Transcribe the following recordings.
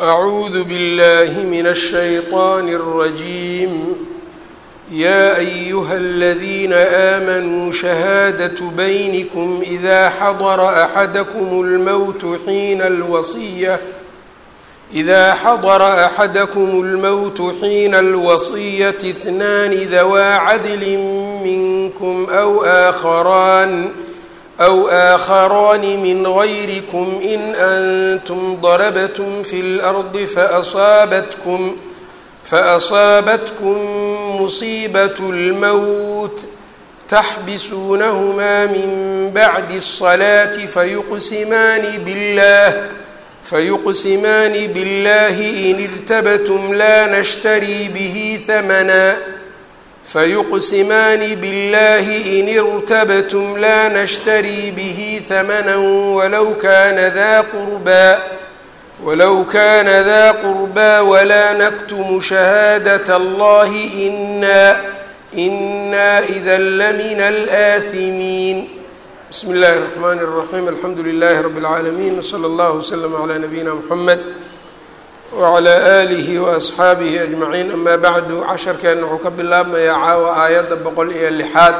أعوذ بالله من الشيطان الرجيم يا أيها الذين آمنوا شهادة بينكم إذا حضر أحدكم الموت حين الوصية إذا حضر أحدكم الموت حين الوصية اثنان ذوا عدل منكم أو آخران أو آخران من غيركم إن أنتم ضربتم في الأرض فأصابتكم فأصابتكم مصيبة الموت تحبسونهما من بعد الصلاة فيقسمان بالله فيقسمان بالله إن ارتبتم لا نشتري به ثمنا فيقسمان بالله إن ارتبتم لا نشتري به ثمنا ولو كان ذا قربى ولو كان ذا قربى ولا نكتم شهادة الله إنا إنا إذا لمن الآثمين بسم الله الرحمن الرحيم الحمد لله رب العالمين وصلى الله وسلم على نبينا محمد wclى alihi waasxaabihi ajmaciin amaa bacdu casharkeenna wuxuu ka bilaabmayaa caawa aayadda boqol iyo lixaad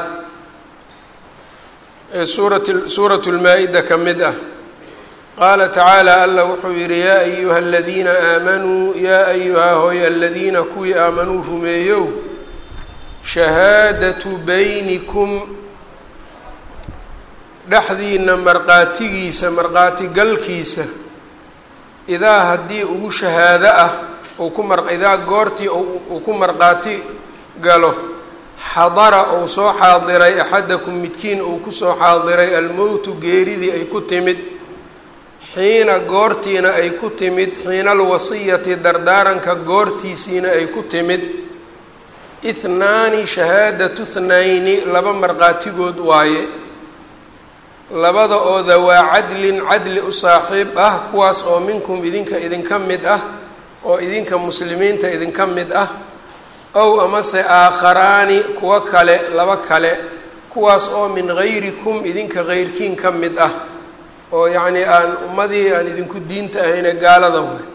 ee suurat suuratu lmaa-ida ka mid ah qaala tacaala alla wuxuu yidhi yaa ayuha aladiina aamanuu yaa ayuhaa hooy aladiina kuwii aamanuu rumeeyow shahaadatu baynikum dhexdiina marqaatigiisa marqaatigalkiisa idaa haddii ugu shahaado ah uu ku mar idaa goortii uu ku marqaati galo xadara uu soo xaadiray axadakum midkiin uu kusoo xaadiray almowtu geeridii ay ku timid xiina goortiina ay ku timid xiina alwasiyati dardaaranka goortiisiina ay ku timid ithnaani shahaadatu thnayni laba marqaatigood waaye labada oo dawaa cadlin cadli u saaxiib ah kuwaas oo minkum idinka idinka mid ah oo idinka muslimiinta idinka mid ah ow amase aakharaani kuwo kale laba kale kuwaas oo min gayrikum idinka keyrkiin ka mid ah oo yacnii aan ummadii aan idinku diinta ahayne gaalada way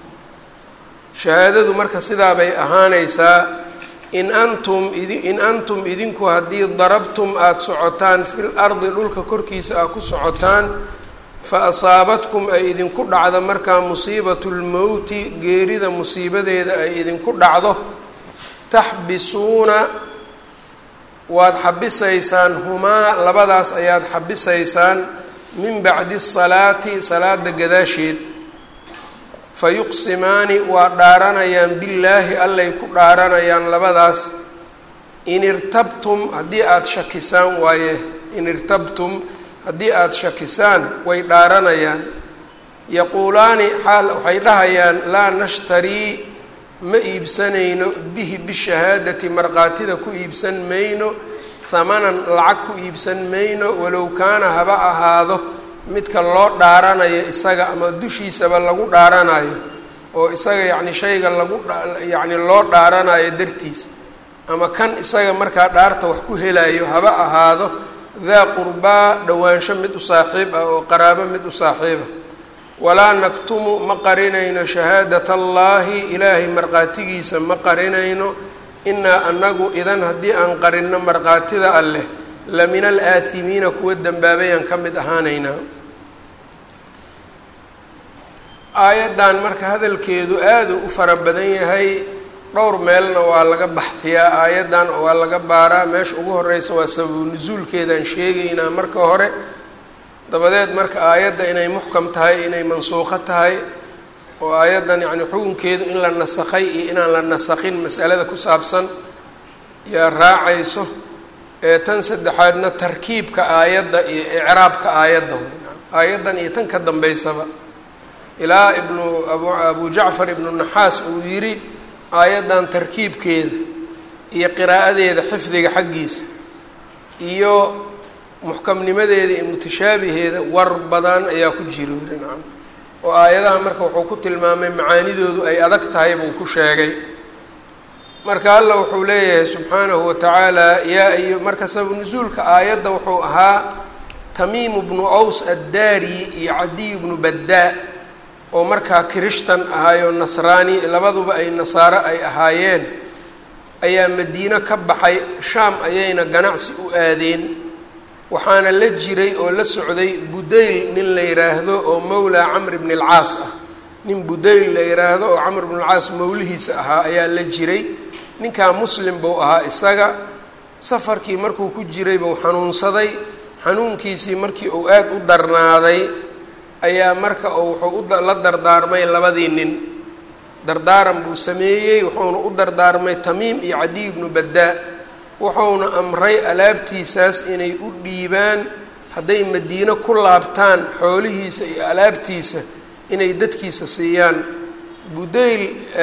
shahaadadu marka sidaa bay ahaanaysaa in antum in antum idinku haddii darabtum aada socotaan fil ardi dhulka korkiisa aad ku socotaan fa asaabatkum ay idinku dhacdo markaa musiibatu lmowti geerida musiibadeeda ay idinku dhacdo taxbisuuna waad xabisaysaan humaa labadaas ayaad xabisaysaan min bacdi salaati salaada gadaasheed fa yuqsimaani waa dhaaranayaan billaahi allay ku dhaaranayaan labadaas in irtabtum haddii aada shakisaan waaye in irtabtum haddii aada shakisaan way dhaaranayaan yaquulaani xaal waxay dhahayaan laa nashtarii ma iibsanayno bihi bishahaadati markhaatida ku iibsan mayno hamanan lacag ku iibsan mayno walow kaana haba ahaado midka loo dhaaranayo isaga ama dushiisaba lagu dhaaranayo oo isaga yacni shayga lagu yacni loo dhaaranayo dartiis ama kan isaga markaa dhaarta wax ku helayo haba ahaado daa qurbaa dhowaansho mid u saaxiib ah oo qaraabo mid u saaxiiba walaa naktumu ma qarinayno shahaadat allaahi ilaahay markhaatigiisa ma qarinayno inaa anagu idan haddii aan qarinno markhaatida alleh la min alaathimiina kuwa dembaabayaan ka mid ahaanaynaa aayaddan marka hadalkeedu aada u fara badan yahay dhowr meelna waa laga baxfiyaa aayaddan oo waa laga baaraa meesha ugu horeysa waa sababu nusuulkeedaan sheegaynaa marka hore dabadeed marka aayadda inay muxkam tahay inay mansuuqo tahay oo aayaddan yacni xukunkeedu in la nasakhay iyo inaan la nasakhin masalada ku saabsan yaa raacayso ee tan saddexaadna tarkiibka aayadda iyo icraabka aayadda aayaddan iyo tan ka dambeysaba ilaa ibnu abu abu jacfar ibnu naxaas uu yidhi aayaddan tarkiibkeeda iyo qiraa'adeeda xifdiga xaggiisa iyo muxkamnimadeeda iyo mutashaabiheeda war badan ayaa ku jira yiri nacam oo aayadaha marka wuxuu ku tilmaamay macaanidoodu ay adag tahay buu ku sheegay marka alla wuxuu leeyahay subxaanahu watacaala yaa iyo marka sababu nusuulka aayadda wuxuu ahaa tamiimu bnu aws addaari iyo cadiy bnu baddaa oo markaa kirishtan ahaayoo nasraani labaduba ay nasaaro ay ahaayeen ayaa madiino ka baxay shaam ayayna ganacsi u aadeen waxaana la jiray oo la socday budayl nin la yidhaahdo oo mowlaa camr bni alcaas ah nin budayl la yidhaahdo oo camr bni alcaas mowlihiisa ahaa ayaa la jiray ninkaa muslim buu ahaa isaga safarkii markuu ku jiray buu xanuunsaday xanuunkiisii markii uu aada u darnaaday ayaa marka uu wuxuu ula dardaarmay labadii nin dardaaran buu sameeyey wuxuuna u dardaarmay tamiim iyo cadiy bnu baddaa wuxuuna amray alaabtiisaas inay u dhiibaan hadday madiino ku laabtaan xoolihiisa iyo alaabtiisa inay dadkiisa siiyaan budayl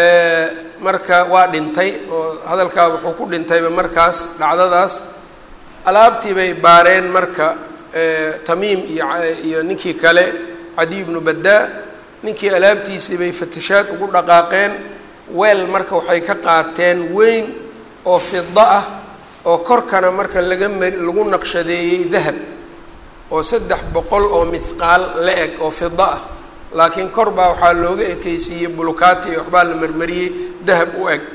marka waa dhintay oo hadalkaa wuxuu ku dhintayba markaas dhacdadaas alaabtii bay baareen marka tamiim iyo iyo ninkii kale cadiy bnu baddaa ninkii alaabtiisii bay fatashaad ugu dhaqaaqeen weel marka waxay ka qaateen weyn oo fida ah oo korkana marka laga mari lagu naqshadeeyey dahab oo saddex boqol oo mithqaal la eg oo fida ah laakiin kor baa waxaa looga ekeysiiyey bulukaati iyo waxbaa la marmariyey dahab u eg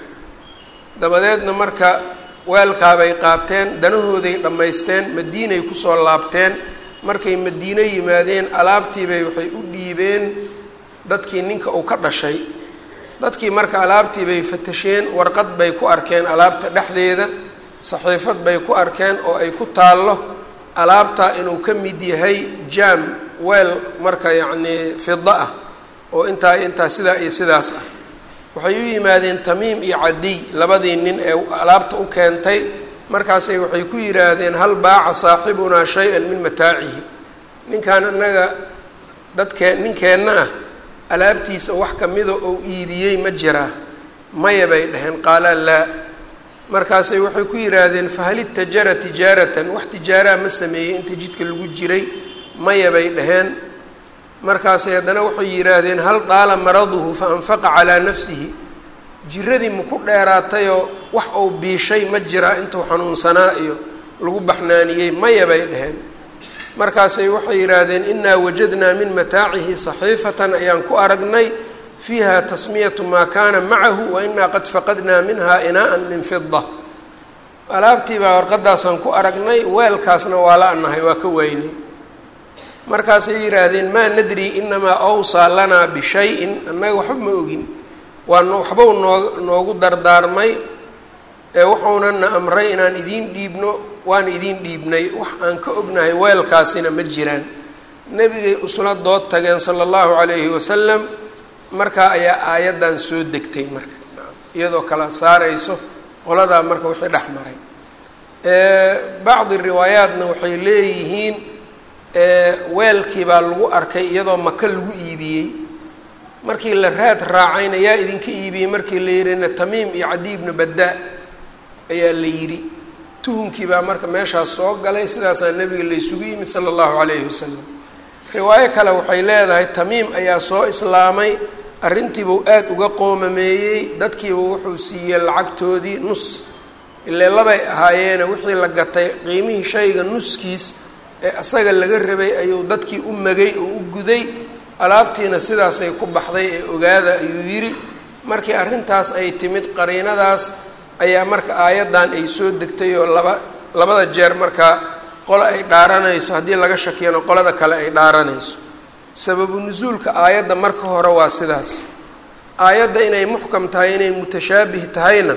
dabadeedna marka weelkaabay qaateen danahooday dhammaysteen madiinay kusoo laabteen markay madiino yimaadeen alaabtiibay waxay u dhiibeen dadkii ninka uu ka dhashay dadkii marka alaabtii bay fatasheen warqad bay ku arkeen alaabta dhexdeeda saxiifad bay ku arkeen oo ay ku taallo alaabtaa inuu ka mid yahay jaam weel marka yacnii fida ah oo intaa intaa sidaa iyo sidaas ah waxay u yimaadeen tamiim iyo cadiy labadii nin ee alaabta u keentay markaasay waxay ku yidhaahdeen hal baaca saaxibunaa shay-an min mataacihi ninkan innaga dadkee ninkeenna ah alaabtiisa wax kamida oo iibiyey ma jiraa maya bay dhaheen qaala laa markaasay waxay ku yidhaahdeen fahal itajara tijaaratan wax tijaaraa ma sameeyey inta jidka lagu jiray maya bay dhaheen markaasay haddana waxay yidhaahdeen hal daala maraduhu fa anfaqa calaa nafsihi jiradii maku dheeraatayoo wax uu biishay ma jiraa intuu xanuunsanaa iyo lagu baxnaaniyey maya bay dhaheen markaasay waxay yidhaahdeen inaa wajadnaa min mataacihi saxiifatan ayaan ku aragnay fiiha tasmiyatu maa kaana macahu wa inaa qad faqadnaa minha inaa'an min fida alaabtii baa warqadaasaan ku aragnay weelkaasna waa la anahay waa ka waynay markaasay yidhaahdeen maa nadri inamaa awsaa lanaa bishayin annaga waxba ma ogin waa waxbau noo noogu dardaarmay ee wuxuunana amray inaan idiin dhiibno waan idiin dhiibnay wax aan ka ognahay weelkaasina ma jiraan nebigay usla dood tageen sala allahu calayhi wasalam markaa ayaa aayaddan soo degtay marka iyadoo kala saarayso qoladaa marka wixii dhex maray bacdi riwaayaatna waxay leeyihiin weelkii baa lagu arkay iyadoo maka lagu iibiyey markii la raad raacayna yaa idinka iibiyey markii la yidhina tamiim iyo cadiy ibnu baddaa ayaa la yidhi tuhunkii baa marka meeshaas soo galay sidaasaa nebiga laysugu yimid sala allahu calayhi wasalam riwaayo kale waxay leedahay tamiim ayaa soo islaamay arrintiibuu aada uga qoomameeyey dadkiiba wuxuu siiyey lacagtoodii nus ilee labay ahaayeene wixii la gatay qiimihii shayga nuskiis ee asaga laga rabay ayuu dadkii u magay oo u guday alaabtiina sidaasay ku baxday ee ogaada ayuu yidhi markii arrintaas ay timid qariinadaas ayaa marka aayaddan ay soo degtay oo laba labada jeer markaa qolo ay dhaaranayso haddii laga shakiyano qolada kale ay dhaaranayso sababu nusuulka aayadda marka hore waa sidaas aayadda inay muxkam tahay inay mutashaabih tahayna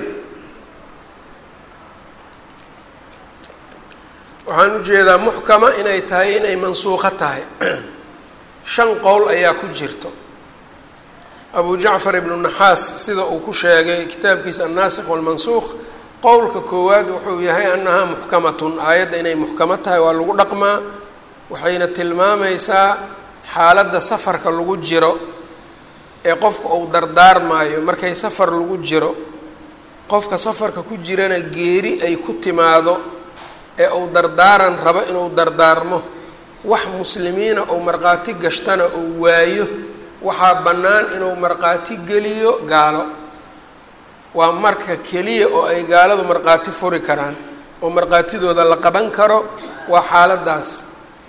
waxaan ujeedaa muxkama inay tahay inay mansuuqo tahay shan qowl ayaa ku jirto abu jacfar ibnu naxaas sida uu ku sheegay kitaabkiisa annaasikh walmansuuq qowlka koowaad wuxuu yahay annahaa muxkamatun aayadda inay muxkamo tahay waa lagu dhaqmaa waxayna tilmaamaysaa xaaladda safarka lagu jiro ee qofka uu dardaarmaayo markay safar lagu jiro qofka safarka ku jirana geeri ay ku timaado ee uu dardaaran rabo inuu dardaarmo wax muslimiina uu markhaati gashtana uu waayo waxaa bannaan inuu markhaati geliyo gaalo waa marka keliya oo ay gaaladu markhaati furi karaan oo markhaatidooda la qaban karo waa xaaladdaas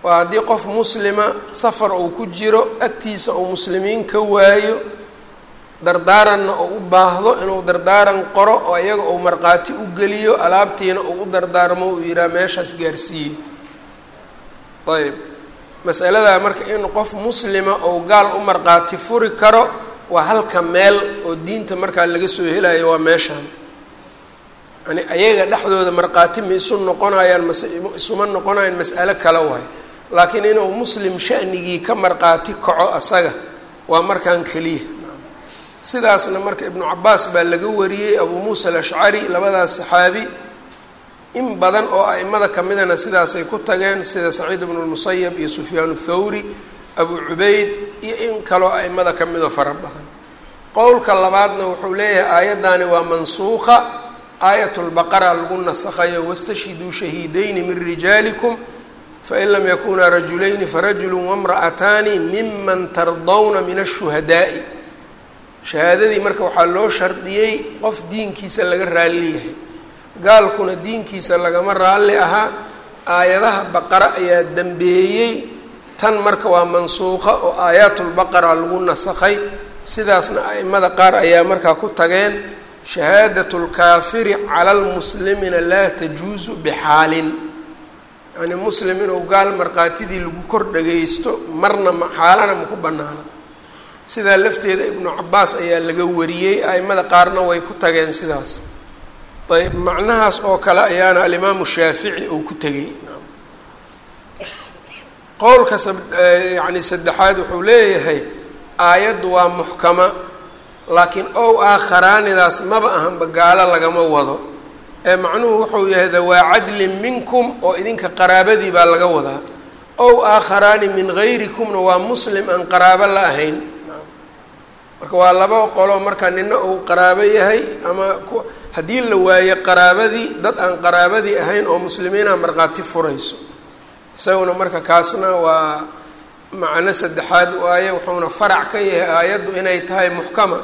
waa haddii qof muslima safar uu ku jiro agtiisa uu muslimiin ka waayo dardaaranna uu u baahdo inuu dardaaran qoro oo iyaga uu markhaati u geliyo alaabtiina uu u dardaarmo uu yidhaha meeshaas gaarsiiye ayb masaladaa marka in qof muslima ou gaal u markhaati furi karo waa halka meel oo diinta markaa laga soo helayo waa meeshaan yani ayaga dhexdooda markhaati ma isu noqonayaan mase isuma noqonayaan mas'alo kale waay laakiin inuu muslim shanigii ka markhaati kaco asaga waa markaan keliya sidaasna marka ibnu cabaas baa laga wariyey abuu muusa alashcari labadaas saxaabi in badan oo a'imada kamidana sidaasay ku tageen sida saciid ibnu lmusayab iyo sufyaan thawri abu cubayd iyo in kaloo a'imada kamidoo fara badan qowlka labaadna wuxuu leeyahay aayaddaani waa mansuuqa aayat lbaqara lagu nasakhayo wastashhiduu shahiidayni min rijaalikum fain lam yakunaa rajulayni farajulu wamra'ataani miman tardawna min ashuhadaa'i shahaadadii marka waxaa loo shardiyey qof diinkiisa laga raalli yahay gaalkuna diinkiisa lagama raalli ahaa aayadaha baqara ayaa dembeeyey tan marka waa mansuuqa oo aayaatulbaqara lagu nasakhay sidaasna a'imada qaar ayaa markaa ku tageen shahaadat lkaafiri cala lmuslimina laa tajuusu bixaalin yacnii muslim inuu gaal markhaatidii lagu kor dhagaysto marna ma xaalana ma ku bannaana sidaa lafteeda ibnu cabaas ayaa laga wariyey a'imada qaarna way ku tageen sidaas ayb macnahaas oo kale ayaana alimaamu shaafici uu ku tegey qowlka yani saddexaad wuxuu leeyahay aayaddu waa muxkama laakiin ow aakharaanidaas maba ahanba gaalo lagama wado ee macnuhu wuxuu yahay dawaa cadlin minkum oo idinka qaraabadii baa laga wadaa ow aakharaani min gayrikumna waa muslim aan qaraabo la ahayn marka waa laba qolo marka nina uu qaraabo yahay ama haddii la waayo qaraabadii dad aan qaraabadii ahayn oo muslimiina markhaati furayso isaguna marka kaasna waa macno saddexaad waaye wuxuuna farac ka yahay aayaddu inay tahay muxkama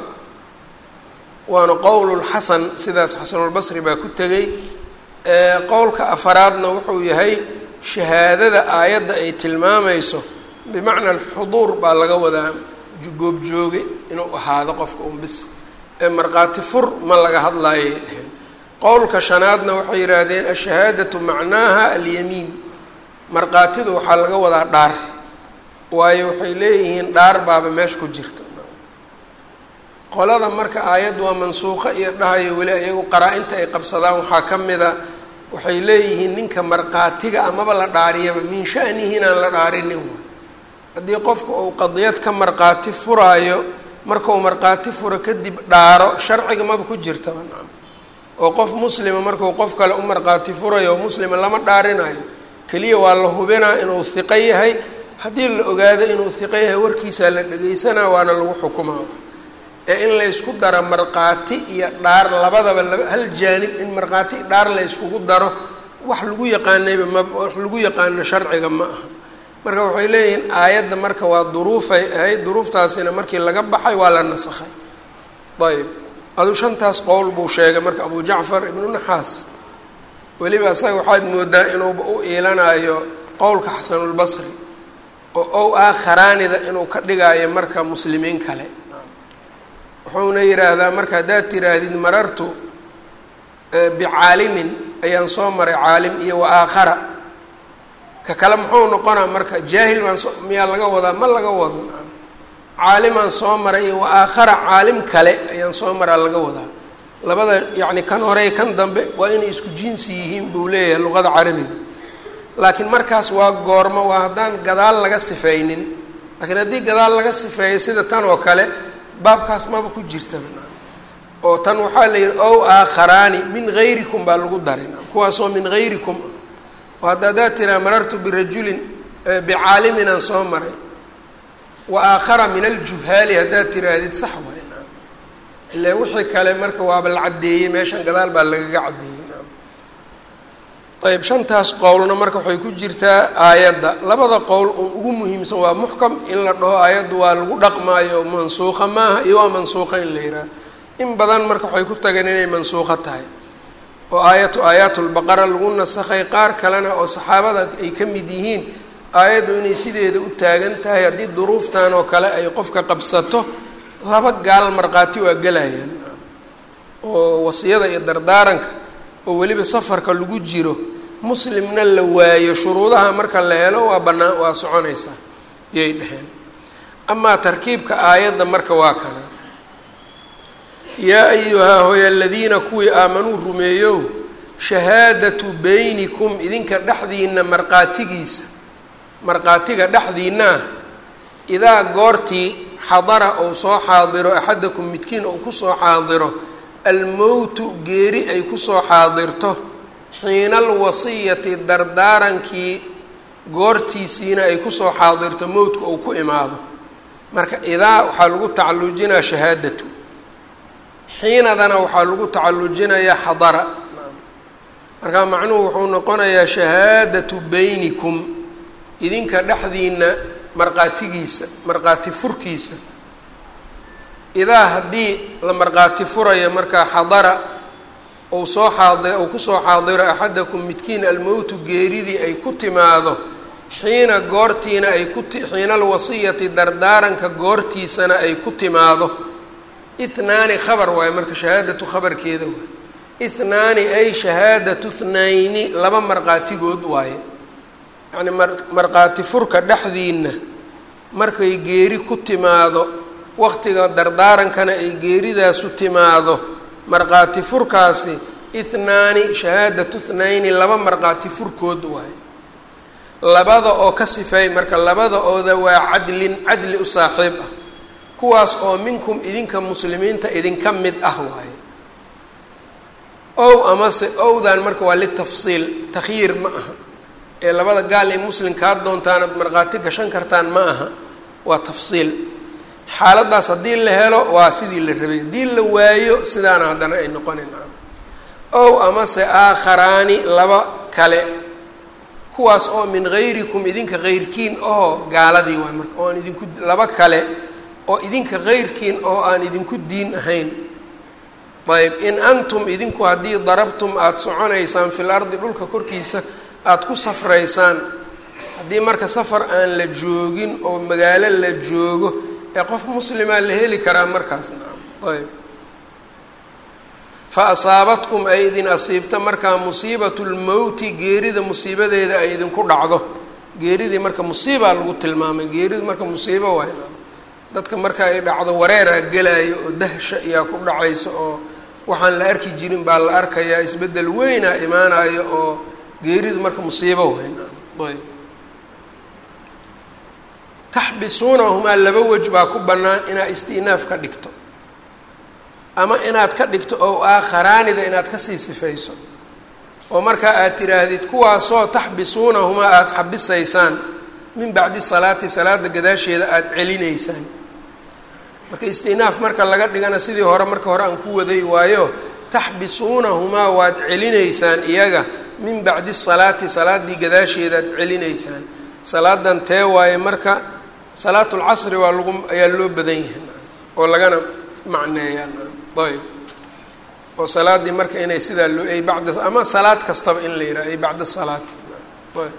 waana qowlulxasan sidaas xasanulbasri baa ku tegey qowlka afaraadna wuxuu yahay shahaadada aayadda ay tilmaamayso bimacna alxuduur baa laga wadaa goobjooge inuu ahaado qofka un bis ee markhaati fur ma laga hadlaayay dheheen qowlka shanaadna waxay yidhaahdeen ashahaadatu macnaaha alyamiin markhaatidu waxaa laga wadaa dhaar waayo waxay leeyihiin dhaar baaba meesha ku jirta qolada marka aayaddu waa mansuuqa iyo dhahayo weli iyagu qaraa-inta ay qabsadaan waxaa ka mida waxay leeyihiin ninka markhaatiga amaba la dhaariyaba min shanihi inaan la dhaarinin haddii qofka uu qadiyad ka markhaati furaayo markau markhaati furo kadib dhaaro sharciga maba ku jirtaba nacam oo qof muslima markuu qof kale u markhaati furayo oo muslima lama dhaarinayo keliya waa la hubinaa inuu hiqo yahay haddii la ogaado inuu hiqo yahay warkiisaa la dhegeysanaa waana lagu xukumaa ee in laysku daro markhaati iyo dhaar labadaba laba hal jaanib in markhaati dhaar la yskugu daro wax lagu yaqaanayba ma wax lagu yaqaano sharciga ma aha marka waxay leeyihiin aayadda marka waa duruufay ahayd duruuftaasina markii laga baxay waa la nasakhay ayb adu shantaas qowl buu sheegay marka abu jacfar ibnu naxaas weliba asaga waxaad moodaa inuuba u iilanayo qowlka xasanulbasri oo ow aakharaanida inuu ka dhigaayo marka muslimiin kale wuxuuna yidhaahdaa marka haddaad tiraahdid marartu bicaalimin ayaan soo maray caalim iyo wa aakhara ka kale muxuu noqonaa marka jaahil baan soo miyaa laga wadaa ma laga wado caalimaan soo maray iyo wa aakhara caalim kale ayaan soo maraa laga wadaa labada yacni kan hore kan dambe waa inay isku jinsi yihiin buu leeyahay luqada carabiga laakiin markaas waa goormo waa haddaan gadaal laga sifaynin laakiin haddii gadaal laga sifeeyo sida tan oo kale baabkaas maba ku jirtaba oo tan waxaa la yidhi ow aakharaani min gayrikum baa lagu darin kuwaasoo min gayrikum oo hadda haddaad tiraa marartu birajulin bicaalimin aan soo maray wa aakhara min aljuhaali haddaad tiraahdid sax waay naam ilaa wixii kale marka waaba la caddeeyey meeshan gadaal baa lagaga caddeeyey naam ayb shantaas qowlna marka waxay ku jirtaa aayadda labada qowl un ugu muhiimsan waa muxkam in la dhaho aayaddu waa lagu dhaqmaayo mansuuqa maaha iyo waa mansuuqa in la yidhaah in badan marka waxay ku tageen inay mansuuqo tahay oo aayatu aayaatulbaqara lagu nasakhay qaar kalena oo saxaabada ay ka mid yihiin aayaddu inay sideeda u taagan tahay haddii duruuftan oo kale ay qofka qabsato laba gaal markhaati waa gelayaan oo wasiyada iyo dardaaranka oo weliba safarka lagu jiro muslimna la waayo shuruudaha marka la helo waa bannaan waa soconaysaa yay dheheen amaa tarkiibka aayadda marka waa kana yaa ayuhaa hooy aladiina kuwii aamanuu rumeeyow shahaadatu beynikum idinka dhexdiina markhaatigiisa markhaatiga dhexdiina ah idaa goortii xadara ou soo xaadiro axadakum midkiin ou kusoo xaadiro almowtu geeri ay kusoo xaadirto xiina alwasiyati dardaarankii goortiisiina ay kusoo xaadirto mowtka uu ku imaado marka idaa waxaa lagu tacalujinaa shahaadatu xiinadana waxaa lagu tacalujinayaa xadara marka macnuhu wuxuu noqonayaa shahaadatu beynikum idinka dhexdiina markhaatigiisa markhaati furkiisa idaa haddii la markhaati furayo markaa xadara ou soo xaadi ou kusoo xaadiro axadakum midkiin almowtu geeridii ay ku timaado xiina goortiina ay ku xiina alwasiyati dardaaranka goortiisana ay ku timaado ithnaani khabar waaye marka shahaadatu khabarkeeda waay ithnaani ay shahaadatu thnayni laba markhaatigood waaye yacni mar markhaati furka dhexdiina markay geeri ku timaado waqtiga dardaarankana ay geeridaasu timaado markhaati furkaasi ithnaani shahaadatu thnayni laba markhaati furkood waaye labada oo ka sifeey marka labada ooda waa cadlin cadli u saaxiib ah kuwaas oo minkum idinka muslimiinta idinka mid ah waaye ow amase owdan marka waa litafsiil takhyiir ma aha ee labada gaal ee muslimkaad doontaan ad markhaati gashan kartaan ma aha waa tafsiil xaaladaas haddii la helo waa sidii la rabay haddii la waayo sidaana haddana ay noqonin ow amase aakharaani laba kale kuwaas oo min hayrikum idinka heyrkiin oo gaaladii waay marka oo aan idinku laba kale oo idinka heyrkiin oo aan idinku diin ahayn ayb in antum idinku haddii darabtum aada soconaysaan fil ardi dhulka korkiisa aada ku safraysaan haddii marka safar aan la joogin oo magaalo la joogo ee qof muslimaa la heli karaa markaas ayb fa asaabatkum ay idin asiibta markaa musiibatu lmowti geerida musiibadeeda ay idinku dhacdo geeridii marka musiibaa lagu tilmaamay geeridu marka musiibo waay dadka marka ay dhacdo wareeraa gelaayo oo dahsha iyaa ku dhacayso oo waxaan la arki jirin baa la arkayaa isbeddel weynaa imaanayo oo geeridu marka musiibo wayn ayb taxbisuunahumaa laba wej baa ku bannaan inaad isti'naaf ka dhigto ama inaad ka dhigto oo aakharaanida inaad kasii sifayso oo markaa aad tidhaahdid kuwaasoo taxbisuunahumaa aada xabisaysaan min bacdi salaati salaada gadaasheeda aada celinaysaan marka istinaaf marka laga dhigana sidii hore marka hore aan ku waday waayo taxbisuunahumaa waad celinaysaan iyaga min bacdi salaati salaaddii gadaasheedaad celinaysaan salaadan tee waaye marka salaatulcasri waa lagu ayaa loo badan yahay oo lagana macneeyaa ayb oo salaaddii marka inay sidaa loo ay bacda ama salaad kastaba in la yidhaha ay bacda salaati ayb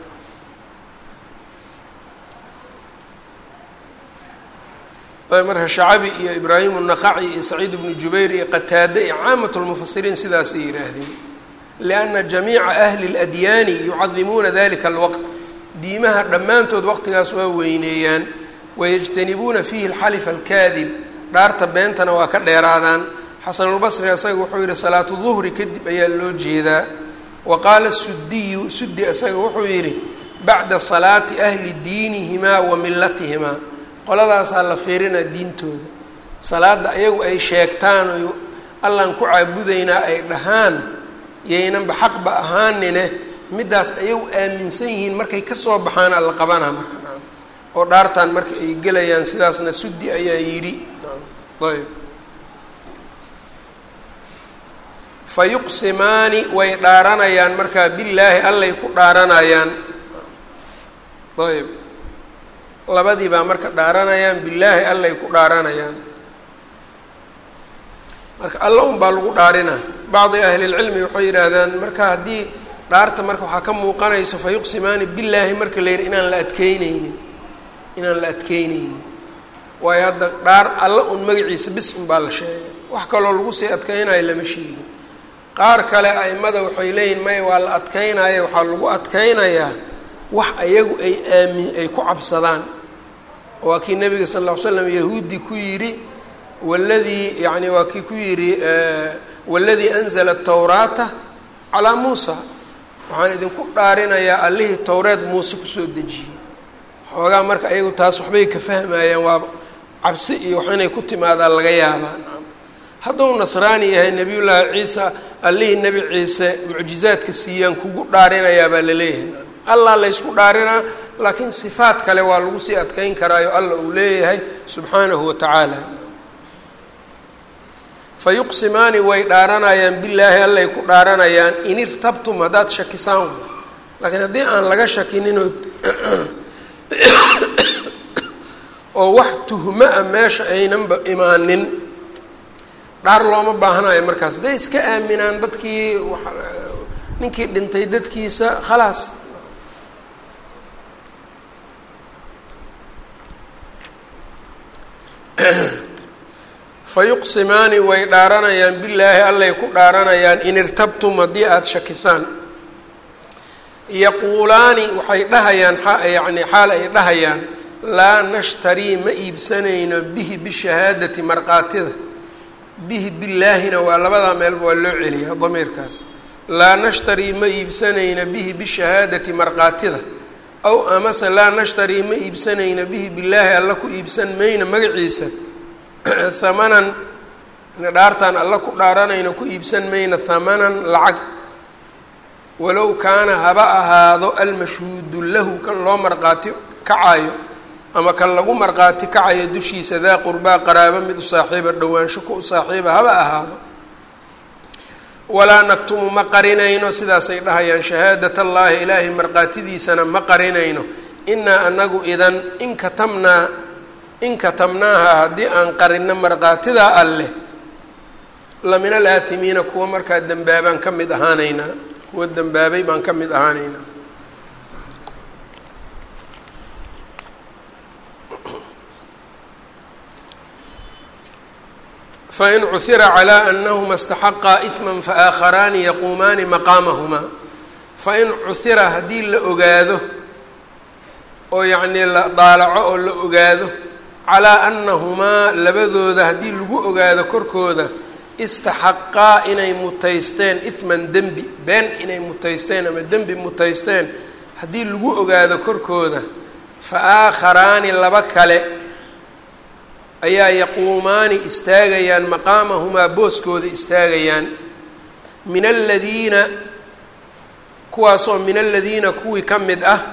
ayb marka shacabi iyo ibraahim الnaqaci iyo saciid bnu jubayr iyo qataade iyo caamat lmufasiriin sidaasay yidhaahdeen lianna jamiica ahli اladyaani yucadimuuna dalika alwaqt diimaha dhammaantood waqtigaas waa weyneeyaan wayajtanibuuna fiihi alxalif alkaadib dhaarta beentana waa ka dheeraadaan xasanulbasri isaga wuxuu yihi salaatu duhri kadib ayaa loo jeedaa wa qaala sudiyu sudi isaga wuxuu yidhi bacda salaati ahli diinihimaa wa milatihimaa qoladaasaa la fiirinaa diintooda salaada ayagu ay sheegtaan o allaan ku caabudaynaa ay dhahaan yaynanba xaqba ahaanine middaas ayagu aaminsan yihiin markay kasoo baxaan alla qabanaa marka nacam oo dhaartaan marka ay gelayaan sidaasna sudi ayaa yidhi ayb fa yuqsimaani way dhaaranayaan markaa billaahi allay ku dhaaranayaan ayb labadii baa marka dhaaranayaan billaahi allay ku dhaaranayaan marka alla un baa lagu dhaarina bacdi ahlilcilmi waxay yidhaahdaan marka haddii dhaarta marka waxaa ka muuqanayso fa yuqsimaani billaahi marka la yidhi inaan la adkeyneynin inaan la adkeyneynin waayo hadda dhaar alla un magaciisa bis un baa la sheegay wax kaloo lagu sii adkeynayo lama sheegin qaar kale aimada waxay leeyihin maya waa la adkeynaya waxaa lagu adkeynayaa wax ayagu ay aamin ay ku cabsadaan waa kii nabiga sal lla ly slam yahuudi ku yidhi waladii yani waa kii ku yidhi waladii anzala atawraata calaa muusa waxaan idinku dhaarinayaa allihii towreed muuse kusoo dejiyey xoogaa marka ayagu taas waxbay ka fahmayaan waa cabsi iyo wax inay ku timaadaa laga yaabaa hadduu nasraani yahay nebiyullaahi ciisa allihii nebi ciise mucjizaadka siiyaan kugu dhaarinayaa baa la leeyahay allah laysku dhaarinaa laakiin sifaat kale waa lagu sii adkeyn karaayo alla uu leeyahay subxaanahu wa tacaala fa yuqsimaani way dhaaranayaan billaahi allay ku dhaaranayaan in irtabtum haddaad shakisaan laakiin haddii aan laga shakininoo oo wax tuhmo a meesha aynanba imaanin dhaar looma baahanayo markaas hadday iska aaminaan dadkii ninkii dhintay dadkiisa khalaas fa yuqsimaani way dhaaranayaan billaahi allay ku dhaaranayaan in irtabtum haddii aada shakisaan yaquulaani waxay dhahayaan yani xaal ay dhahayaan laa nashtarii ma iibsanayno bihi bishahaadati markaatida bihi billaahina waa labadaa meelba waa loo celiyaa damiirkaas laa nashtarii ma iibsanayno bihi bishahaadati markaatida aw amase laa nashtarii ma iibsanayno bihi billaahi alla ku iibsan mayno magaciisa hamanan dhaartaan alla ku dhaaranayno ku iibsan mayno hamanan lacag walow kaana haba ahaado almashhuudu lahu kan loo marqaati kacayo ama kan lagu marqaati kacayo dushiisa daa qurbaa qaraabo mid u saaxiiba dhowaansho ku u saaxiiba haba ahaado walaa naktumu ma qarinayno sidaasay dhahayaan shahaadat allaahi ilaahay marqaatidiisana ma qarinayno inaa anagu idan in katamnaa in katamnaaha haddii aan qarinno marqaatidaa alleh la min alaahimiina kuwa markaa dembaabaan ka mid ahaanaynaa kuwa dembaabay baan ka mid ahaanaynaa fain cuhira calaa anahuma istaxaqaa ihma faakharaani yaquumaani maqaamahumaa fain cuhira haddii la ogaado oo yacnii la daalaco oo la ogaado calaa annahumaa labadooda haddii lagu ogaado korkooda istaxaqaa inay mutaysteen ihman dembi been inay mutaysteen ama dembi mutaysteen haddii lagu ogaado korkooda fa aakharaani laba kale ayaa yaquumaani istaagayaan maqaamahumaa booskooda istaagayaan min aladiina kuwaasoo min aladiina kuwii ka mid ah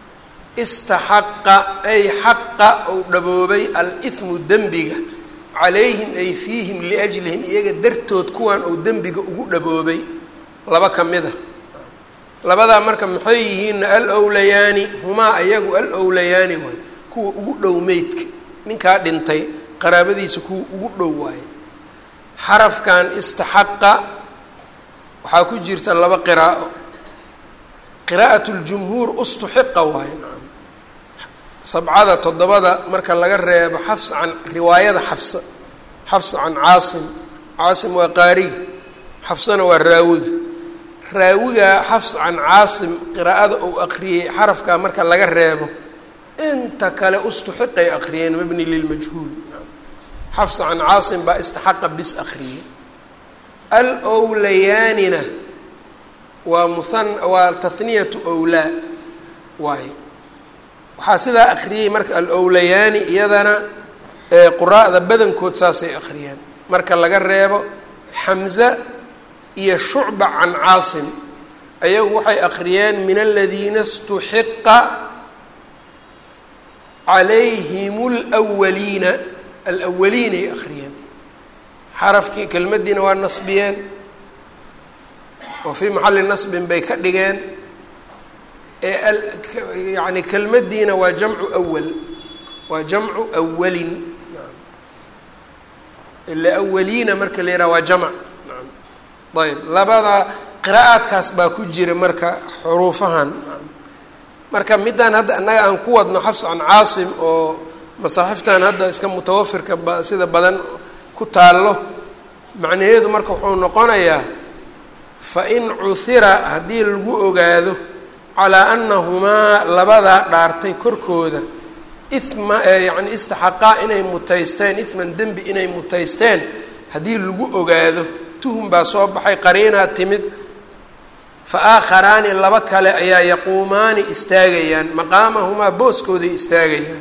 istaxaqa ay xaqa ou dhaboobay al-ihmu dembiga calayhim ay fiihim liajlihim iyaga dartood kuwan ou dembiga ugu dhaboobay laba ka mid a labadaa marka maxay yihiinna al owlayaani humaa ayagu al owlayaani waay kuwa ugu dhow meydka ninkaa dhintay qaraabadiisa kuwa ugu dhow waaye xarafkan istaxaqa waxaa ku jirta laba qiraa'o qiraa'at ljumhuur ustuxiqa waaye nacam sabcada toddobada marka laga reebo xafs can riwaayada xafsa xafs can caasim caasim waa qaariga xafsana waa raawiga raawiga xafs can caasim qiraa'ada uu aqriyey xarafkaa marka laga reebo inta kale ustuxiqay aqriyeen mabni lilmajhuul xafs can caasim baa istaxaqa bis aqriyey al owlayaanina waa muhan waa tahniyatu owlaa waaye waxaa sidaa akriyey marka alowlayaani iyadana quraa'da badankood saasay akhriyeen marka laga reebo xamza iyo shucba can caasim ayagu waxay akhriyeen min aladiina istuxiqa calayhim lwaliina alwaliinay akhriyeen xarafkii kelmaddiina waa nasbiyeen oo fii maxalli nasbin bay ka dhigeen yani kelmaddiina waa jamcu awal waa jamcu awalin ila awaliina marka la yidhaha waa jamc ayb labada qiraa'aadkaas baa ku jira marka xuruufahan marka midaan hadda annaga aan ku wadno xafs can caasim oo masaaxiftan hadda iska mutawafirka ba sida badan ku taallo macnaheedu marka wuxuu noqonayaa fa in cuhira haddii lagu ogaado calaa annahumaa labadaa dhaartay korkooda ima yacni istaxaqaa inay mutaysteen ifman dembi inay mutaysteen haddii lagu ogaado tuhum baa soo baxay qariinaa timid fa aakharaani laba kale ayaa yaquumaani istaagayaan maqaamahumaa booskooday istaagayaan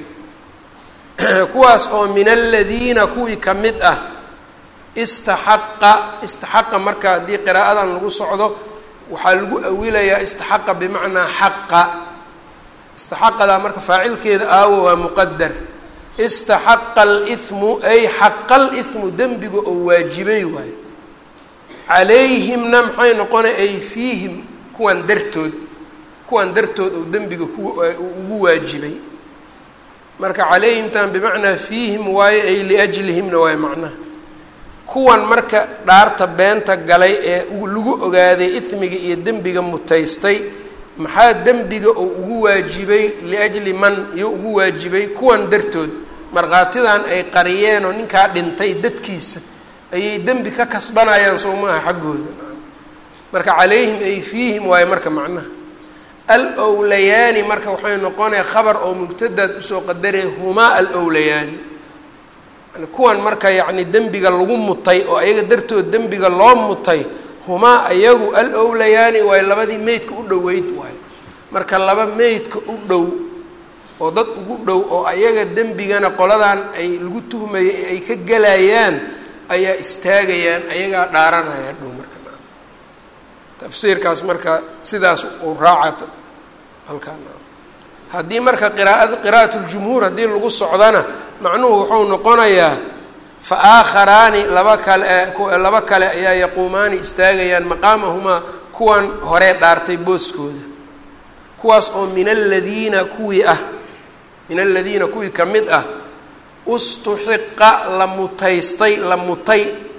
kuwaas oo min aladiina kuwii ka mid ah istaxaqa istaxaqa marka haddii qiraa'adan lagu socdo waxaa lagu awilayaa istaxaqa bimacnaa xaqa istaxaqadaa marka faacilkeeda aawo waa muqadar istaxaqa alimu ay xaqa alimu dembiga oo waajibay waayo calayhimna maxay noqona ay fiihim kuwan dartood kuwan dartood oo dembiga ku ugu waajibay marka calayhimtan bimacnaa fiihim waayo ay liajlihimna waayo macnaha kuwan marka dhaarta beenta galay ee lagu ogaaday ismiga iyo dembiga mutaystay maxaa dembiga oo ugu waajibay liajli man iyo ugu waajibay kuwan dartood markhaatidan ay qariyeen oo ninkaa dhintay dadkiisa ayay dembi ka kasbanayaan soo maaha xaggooda marka calayhim ay fiihim waayo marka macnaha al owlayaani marka waxay noqonaya khabar oo mubtadaad usoo qadaraya humaa al owlayaani kuwan marka yacni dembiga lagu mutay oo ayaga dartood dembiga loo mutay humaa ayagu al owlayaani waayo labadii meydka u dhoweyd waayo marka laba meydka u dhow oo dad ugu dhow oo ayaga dembigana qoladan ay lagu tuhmayay ay ka gelayaan ayaa istaagayaan ayagaa dhaaranaya dhow marka tafsiirkaas marka sidaas uu raaca halkaan haddii marka qiraaa qiraa'at ljumhuur haddii lagu socdana macnuhu wuxuu noqonayaa fa aakharaani laba kale laba kale ayaa yaquumaani istaagayaan maqaamahumaa kuwan horee dhaartay booskooda kuwaas oo min aladiina kuwii ah min aladiina kuwii ka mid ah ustuxiqa la mutaystay la mutay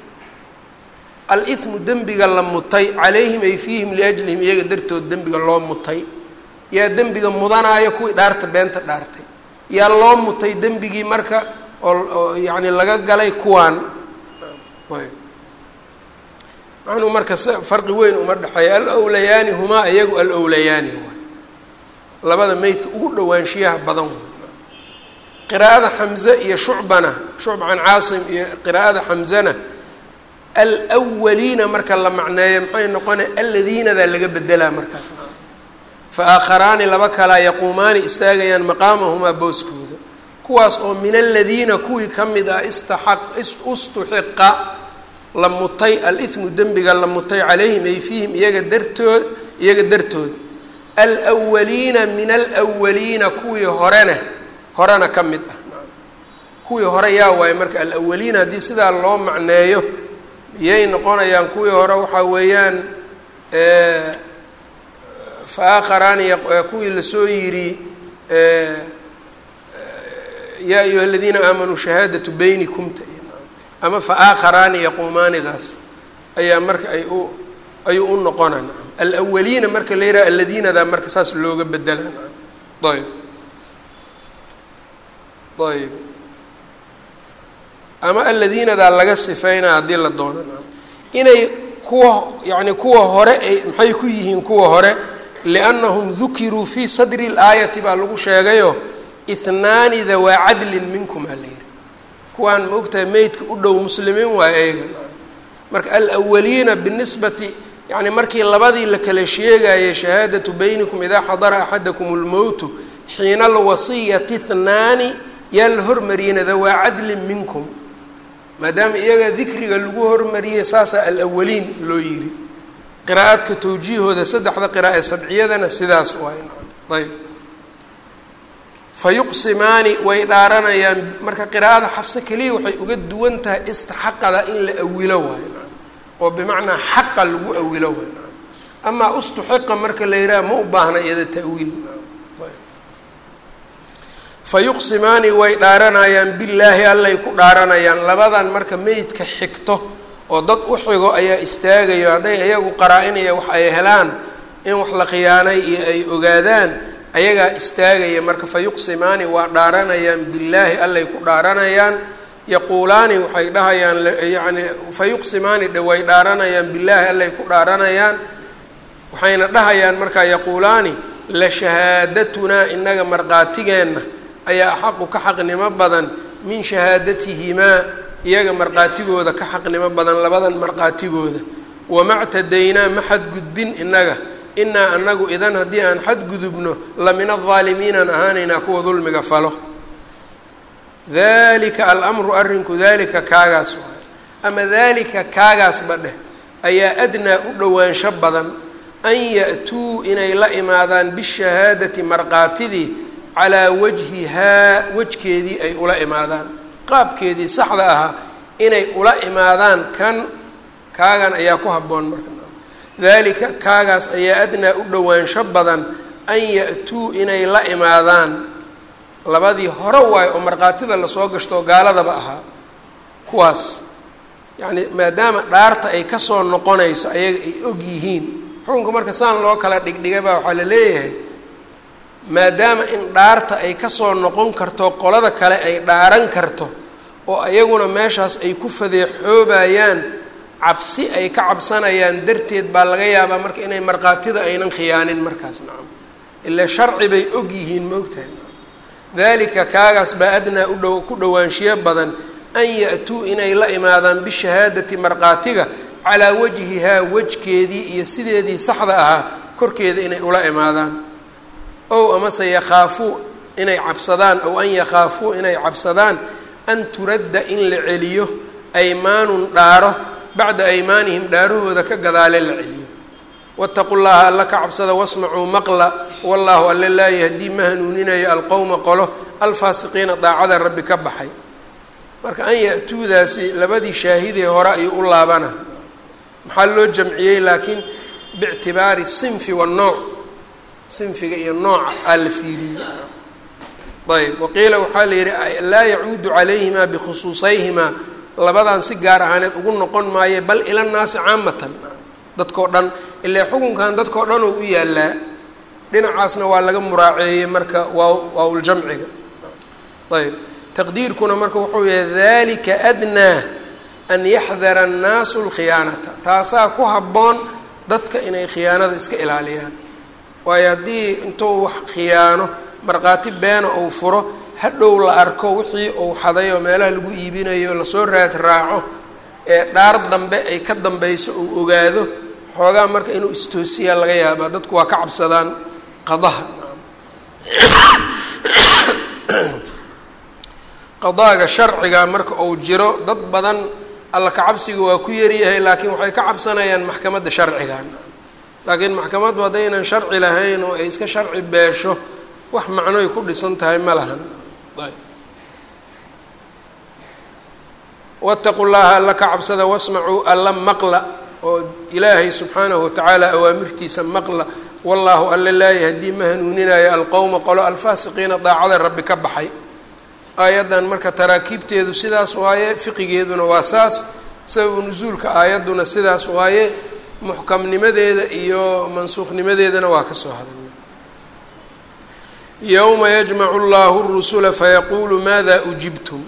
alimu dembiga la mutay calayhim ay fiihim liajlihim iyaga dartood dembiga loo mutay yaa dembiga mudanaayo kuwii dhaarta beenta dhaartay yaa loo mutay dembigii marka oo yacni laga galay kuwaan ayb macnuu marka farqi weyn uma dhexeeya alowlayaani humaa iyagu alowlayaani waay labada meydka ugu dhowaanshiyaha badan way qiraa'ada xamze iyo shucbana shucb can caasim iyo qiraa'ada xamzana alwaliina marka la macneeyo maxay noqonaya aladiinadaa laga bedelaa markaas fa aakharaani laba kalaa yaquumaani istaagayaan maqaamahumaa booskooda kuwaas oo min aladiina kuwii ka mid ah istaaq ustuxiqa la mutay alimu dembiga la mutay calayhim ay fiihim iyaga dartood iyaga dartood alwaliina min alwaliina kuwii horena horena ka mid ah kuwii hore yaa waaye marka alawaliina haddii sidaa loo macneeyo yay noqonayaan kuwii hore waxaa weeyaan fa aakharaani kuwii lasoo yidhi yaa ayuha aladiina aamanuu shahaadatu baynikumta ama fa aakharaani yaquumaanidaas ayaa marka ay u ayuu u noqona nacam alawaliina marka la yidhaha aladiinadaa marka saas looga bedela nacam ayb ayb ama aladiinadaa laga sifeynaa haddii la doono nacam inay kuwa yacni kuwa hore ay maxay ku yihiin kuwa hore liannahum dukiruu fii sadri اlaayati baa lagu sheegayo ihnaani dawaa cadlin minkum aa la yihi kuwaan ma ogtahay meydka u dhow muslimiin waay eega marka alawaliina binisbati yani markii labadii la kala sheegayay shahaadatu baynikum idaa xadara axadakum اlmowtu xiina alwasiyati ihnaani yaa la hormariyena dawaa cadlin minkum maadaama iyaga dikriga lagu hormariyey saasaa alawaliin loo yidhi qiraa'adka tawjiihooda saddexda qiraa'e sabciyadana sidaas waay ayb fa yuqsimaani way dhaaranayaan marka qiraa'ada xafse keliya waxay uga duwan tahay istaxaqada in la awilo waayo oo bimacnaa xaqa lagu awilo waayo amaa ustuxiqa marka la yidhaha ma u baahna iyada ta'wiil fa yuqsimaani way dhaaranayaan billaahi allay ku dhaaranayaan labadan marka meydka xigto oo dad u xigo ayaa istaagayo hadday iyagu qaraa-inaya wax ay helaan in wax la khiyaanay iyo ay ogaadaan ayagaa istaagaya marka fa yuqsimaani waa dhaaranayaan billaahi allay ku dhaaranayaan yaquulaani waxay dhahayaan yani fa yuqsimaani dhe way dhaaranayaan billaahi allay ku dhaaranayaan waxayna dhahayaan markaa yaquulaani la shahaadatunaa inaga marqaatigeenna ayaa axaqu ka xaqnimo badan min shahaadatihimaa iyaga marqaatigooda ka xaqnimo badan labadan marqaatigooda wama ctadaynaa ma xadgudbin inaga inaa anagu idan haddii aan xadgudubno la min aldaalimiinaan ahaanaynaa kuwa dulmiga falo dalika alamru arrinku dalika kaagaas waay ama dalika kaagaasba dheh ayaa adnaa u dhowaansho badan an ya-tuu inay la imaadaan bishahaadati marqaatidii calaa wajhihaa wejkeedii ay ula imaadaan qaabkeedii saxda ahaa inay ula imaadaan kan kaagan ayaa ku habboon marka dalika kaagaas ayaa adnaa u dhowaansho badan an ya-tuu inay la imaadaan labadii hore waayo oo markhaatida lasoo gashto gaaladaba ahaa kuwaas yacni maadaama dhaarta ay kasoo noqonayso ayaga ay og yihiin xukunka marka saan loo kala dhigdhigay baa waxaa la leeyahay maadaama in dhaarta ay kasoo noqon karto qolada kale ay dhaaran karto oo ayaguna meeshaas ay ku fadeexoobayaan cabsi ay ka cabsanayaan darteed baa laga yaabaa marka inay markhaatida aynan khiyaanin markaas nacam ilaa sharci bay og yihiin maogtahay dalika kaagaas baa adnaa u dhow ku dhowaanshiyo badan an ya-tuu inay la imaadaan bishahaadati markhaatiga calaa wajhihaa wejkeedii iyo sideedii saxda ahaa korkeeda inay ula imaadaan ow amase yakhaafuu inay cabsadaan ow an yakhaafuu inay cabsadaan an turadda in la celiyo aymaanun dhaaro bacda aymaanihim dhaarahooda ka gadaale la celiyo waataqu llaha alla ka cabsada wasmacuu maqla wallaahu alle laa yahdii ma hanuuninayo alqowma qolo alfaasiqiina daacada rabbi ka baxay marka an ya-tuudaasi labadii shaahidee hore ayuu u laabana maxaa loo jamciyey laakiin biictibaari sinfi wanooc sinfiga iyo nooca aa la fiiriyey ayb waqiila waxaa la yidhi laa yacuudu calayhimaa bikhusuusayhimaa labadan si gaar ahaaneed ugu noqon maaye bal ila naasi caamatan dadkao dhan ilaa xukunkan dadkao dhan oo u yaalaa dhinacaasna waa laga muraaceeyey marka waa waawljamciga ayb taqdiirkuna marka wuxuu yahay dalika adnaa an yaxdara annaasu lkhiyaanata taasaa ku habboon dadka inay khiyaanada iska ilaaliyaan waayo haddii intuu wax khiyaano markhaati beena uu furo hadhow la arko wixii uu xaday oo meelaha lagu iibinayo lasoo raad raaco ee dhaar dambe ay ka dambayso uu ogaado xoogaa marka inuu istoosiyaa laga yaabaa dadku waa ka cabsadaan qadaha qadaaga sharciga marka uu jiro dad badan alla kacabsiga waa ku yaryahay laakiin waxay ka cabsanayaan maxkamadda sharcigan laakiin maxkamaddu haddaynan sharci lahayn oo ay iska sharci beesho wax macnoy ku dhisan tahay ma lahan waataqu llaha alla ka cabsada wasmacuu alla maqla oo ilaahay subxaanahu watacaala awaamirtiisa maqla wallaahu alla laa yahdii ma hanuuninayo alqowma qolo alfaasiqiina daacada rabbi ka baxay aayaddan marka taraakiibteedu sidaas waaye fiqigeeduna waa saas sababu nusuulka aayadduna sidaas waaye muxkamnimadeeda iyo mansuukhnimadeedana waa ka soo hadalnay yowma yajmacu llahu rusula fayaquulu maada ujibtum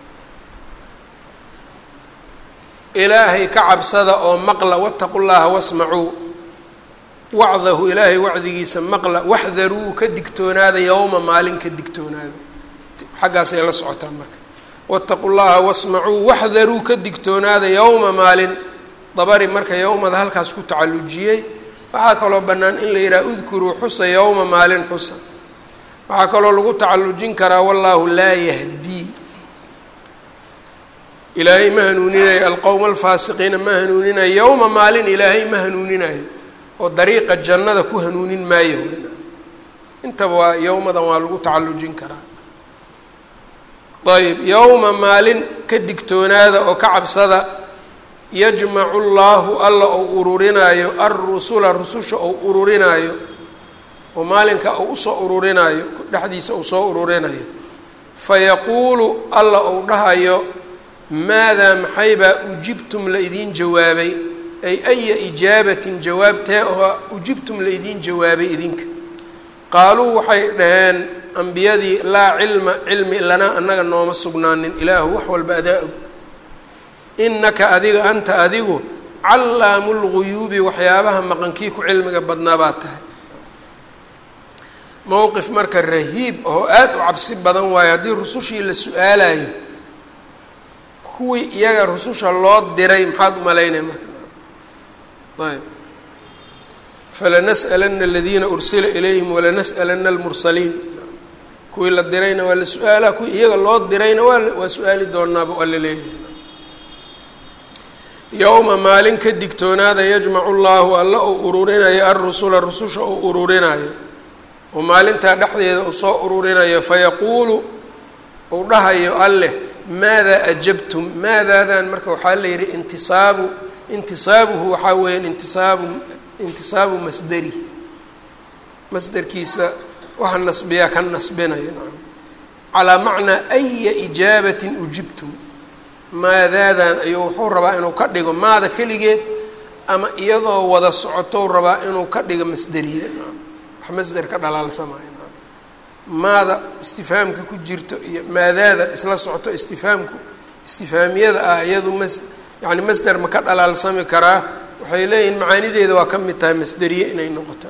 ilaahay ka cabsada oo maqla wataqu llaha wasmacuu wacdahu ilaahay wacdigiisa maqla waxdaruu ka digtoonaada yowma maalin ka digtoonaada xaggaasay la socotaan marka wataqu llaha wasmacuu waxdaruu ka digtoonaada yowma maalin dabari marka yowmada halkaas ku tacallujiyey waxaa kaloo bannaan in la yidhaha udkuruu xusa yowma maalin xusa waxaa kaloo lagu tacallujin karaa wallaahu laa yahdii ilaahay ma hanuuninayo alqowma alfaasiqiina ma hanuuninayo yowma maalin ilaahay ma hanuuninayo oo dariiqa jannada ku hanuunin maayo intaba waa yowmadan waa lagu tacallujin karaa ayb yowma maalin ka digtoonaada oo ka cabsada yajmacu llaahu alla ou ururinaayo alrusula rususha ou ururinaayo oo maalinka uu usoo ururinaayo dhexdiisa uu soo ururinayo fayaquulu alla ou dhahayo maadaa maxaybaa ujibtum la idiin jawaabay ay aya ijaabatin jawaabtee oo ujibtum la idiin jawaabay idinka qaaluu waxay dhaheen ambiyadii laa cilma cilmi lanaa annaga nooma sugnaanin ilaahu wax walba adaa og innaka adiga anta adigu callaamu lguyuubi waxyaabaha maqankii ku cilmiga badnaa baa tahay mowqif marka rahiib oo aada u cabsi badan waayo haddii rusushii la su-aalayo kuwii iyaga rususha loo diray maxaad u malaynaya marka ayb falanas'alana aladiina ursila ilayhim walanas'alana almursaliin kuwii la dirayna waa la su-aalaa kuwii iyaga loo dirayna waa waa su-aali doonaaba waa la leeyahay yowma maalin ka digtoonaada yajmacu llaahu alla uu ururinayo alrusula rususha uu ururinayo oo maalintaa dhexdeeda uu soo ururinayo fayaquulu uu dhahayo alleh maadaa ajabtum maadaadan marka waxaa la yidhi intisaabu intisaabuhu waxaa weeyaan intisaabu intisaabu masderihi masderkiisa waxa nasbiyaa ka nasbinaya calaa macnaa aya ijaabatin ujibtum maadaadan ayuu wuxuu rabaa inuu ka dhigo maada keligeed ama iyadoo wada socotou rabaa inuu ka dhigo masderiya wax masder ka dhalaalsamaayo maada istifaamka ku jirto iyo maadaada isla socoto istifaamku istifaamiyada ah iyadu mas yani masder ma ka dhalaalsami karaa waxay leeyihiin macaanideeda waa ka mid tahay masderiye inay noqoto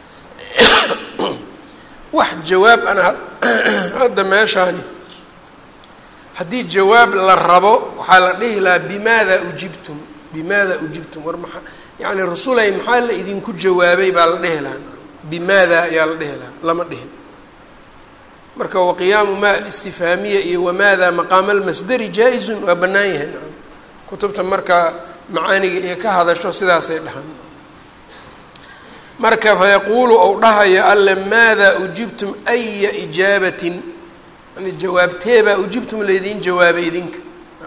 wax jawaab ana hadda meeshaani haddii jawaab la rabo waxaa la dhihi lahaa bimaada ujibtum bimaada ujibtum war maa yani rasulay maxaa la idinku jawaabay baa la dhihi lahaa bimaada ayaa la dhihi lahaa lama dhihin marka waqiyaamu ma alistifaamiya iyo wamaada maqaama almasderi jaa-izun waa bannaan yahay kutubta marka macaaniga iyo ka hadasho sidaasay dhahaan marka fayaquulu ou dhahayo alle maadaa ujibtum aya ijaabatin yani jawaabteebaa ujibtum laydin jawaabay idinka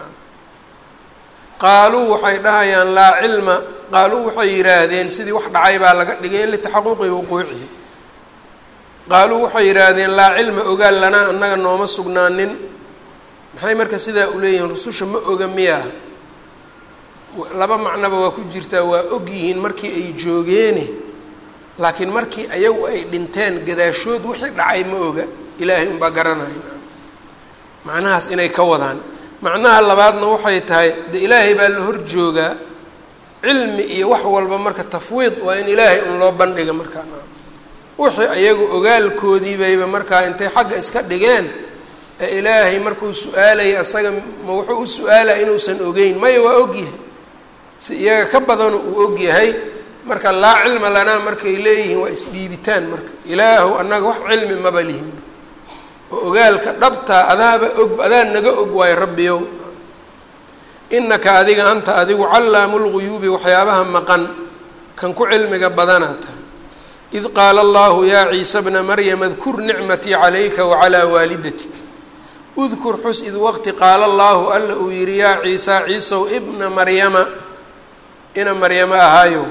qaaluu waxay dhahayaan laa cilma qaaluu waxay yidhaahdeen sidii wax dhacay baa laga dhigay litaxaquqi wuquucihi qaaluu waxay yidhaahdeen laa cilma ogaal lanaa annaga nooma sugnaanin maxay marka sidaa uleeyihiin rususha ma oga miyaa laba macnoba waa ku jirtaa waa og yihiin markii ay joogeene laakiin markii ayagu ay dhinteen gadaashood wixii dhacay ma oga ilaahay unbaa garanaya macnahaas inay ka wadaan macnaha labaadna waxay tahay de ilaahay baa la hor joogaa cilmi iyo wax walba marka tafwiid waa in ilaahay un loo bandhiga markaa wixii ayagu ogaalkoodii bayba markaa intay xagga iska dhigeen ee ilaahay markuu su-aalaya asaga ma wuxuu u su-aalaya inuusan ogeyn maya waa ogyahay si iyaga ka badanu uu ogyahay marka laa cilma lanaa markay leeyihiin waa isdhiibitaan marka ilaahu annaga wax cilmi maba lihin oo ogaalka dhabtaa adaaba og adaa naga og waayo rabbiyow inaka adiga anta adigu callaamu lguyuubi waxyaabaha maqan kan ku cilmiga badanaa tahay id qaala allahu yaa ciisa bna maryam adkur nicmatii calayka wacalaa waalidatik udkur xus id waqti qaala allaahu alla uu yihi yaa ciisa ciisow ibna maryama ina maryamo ahaayow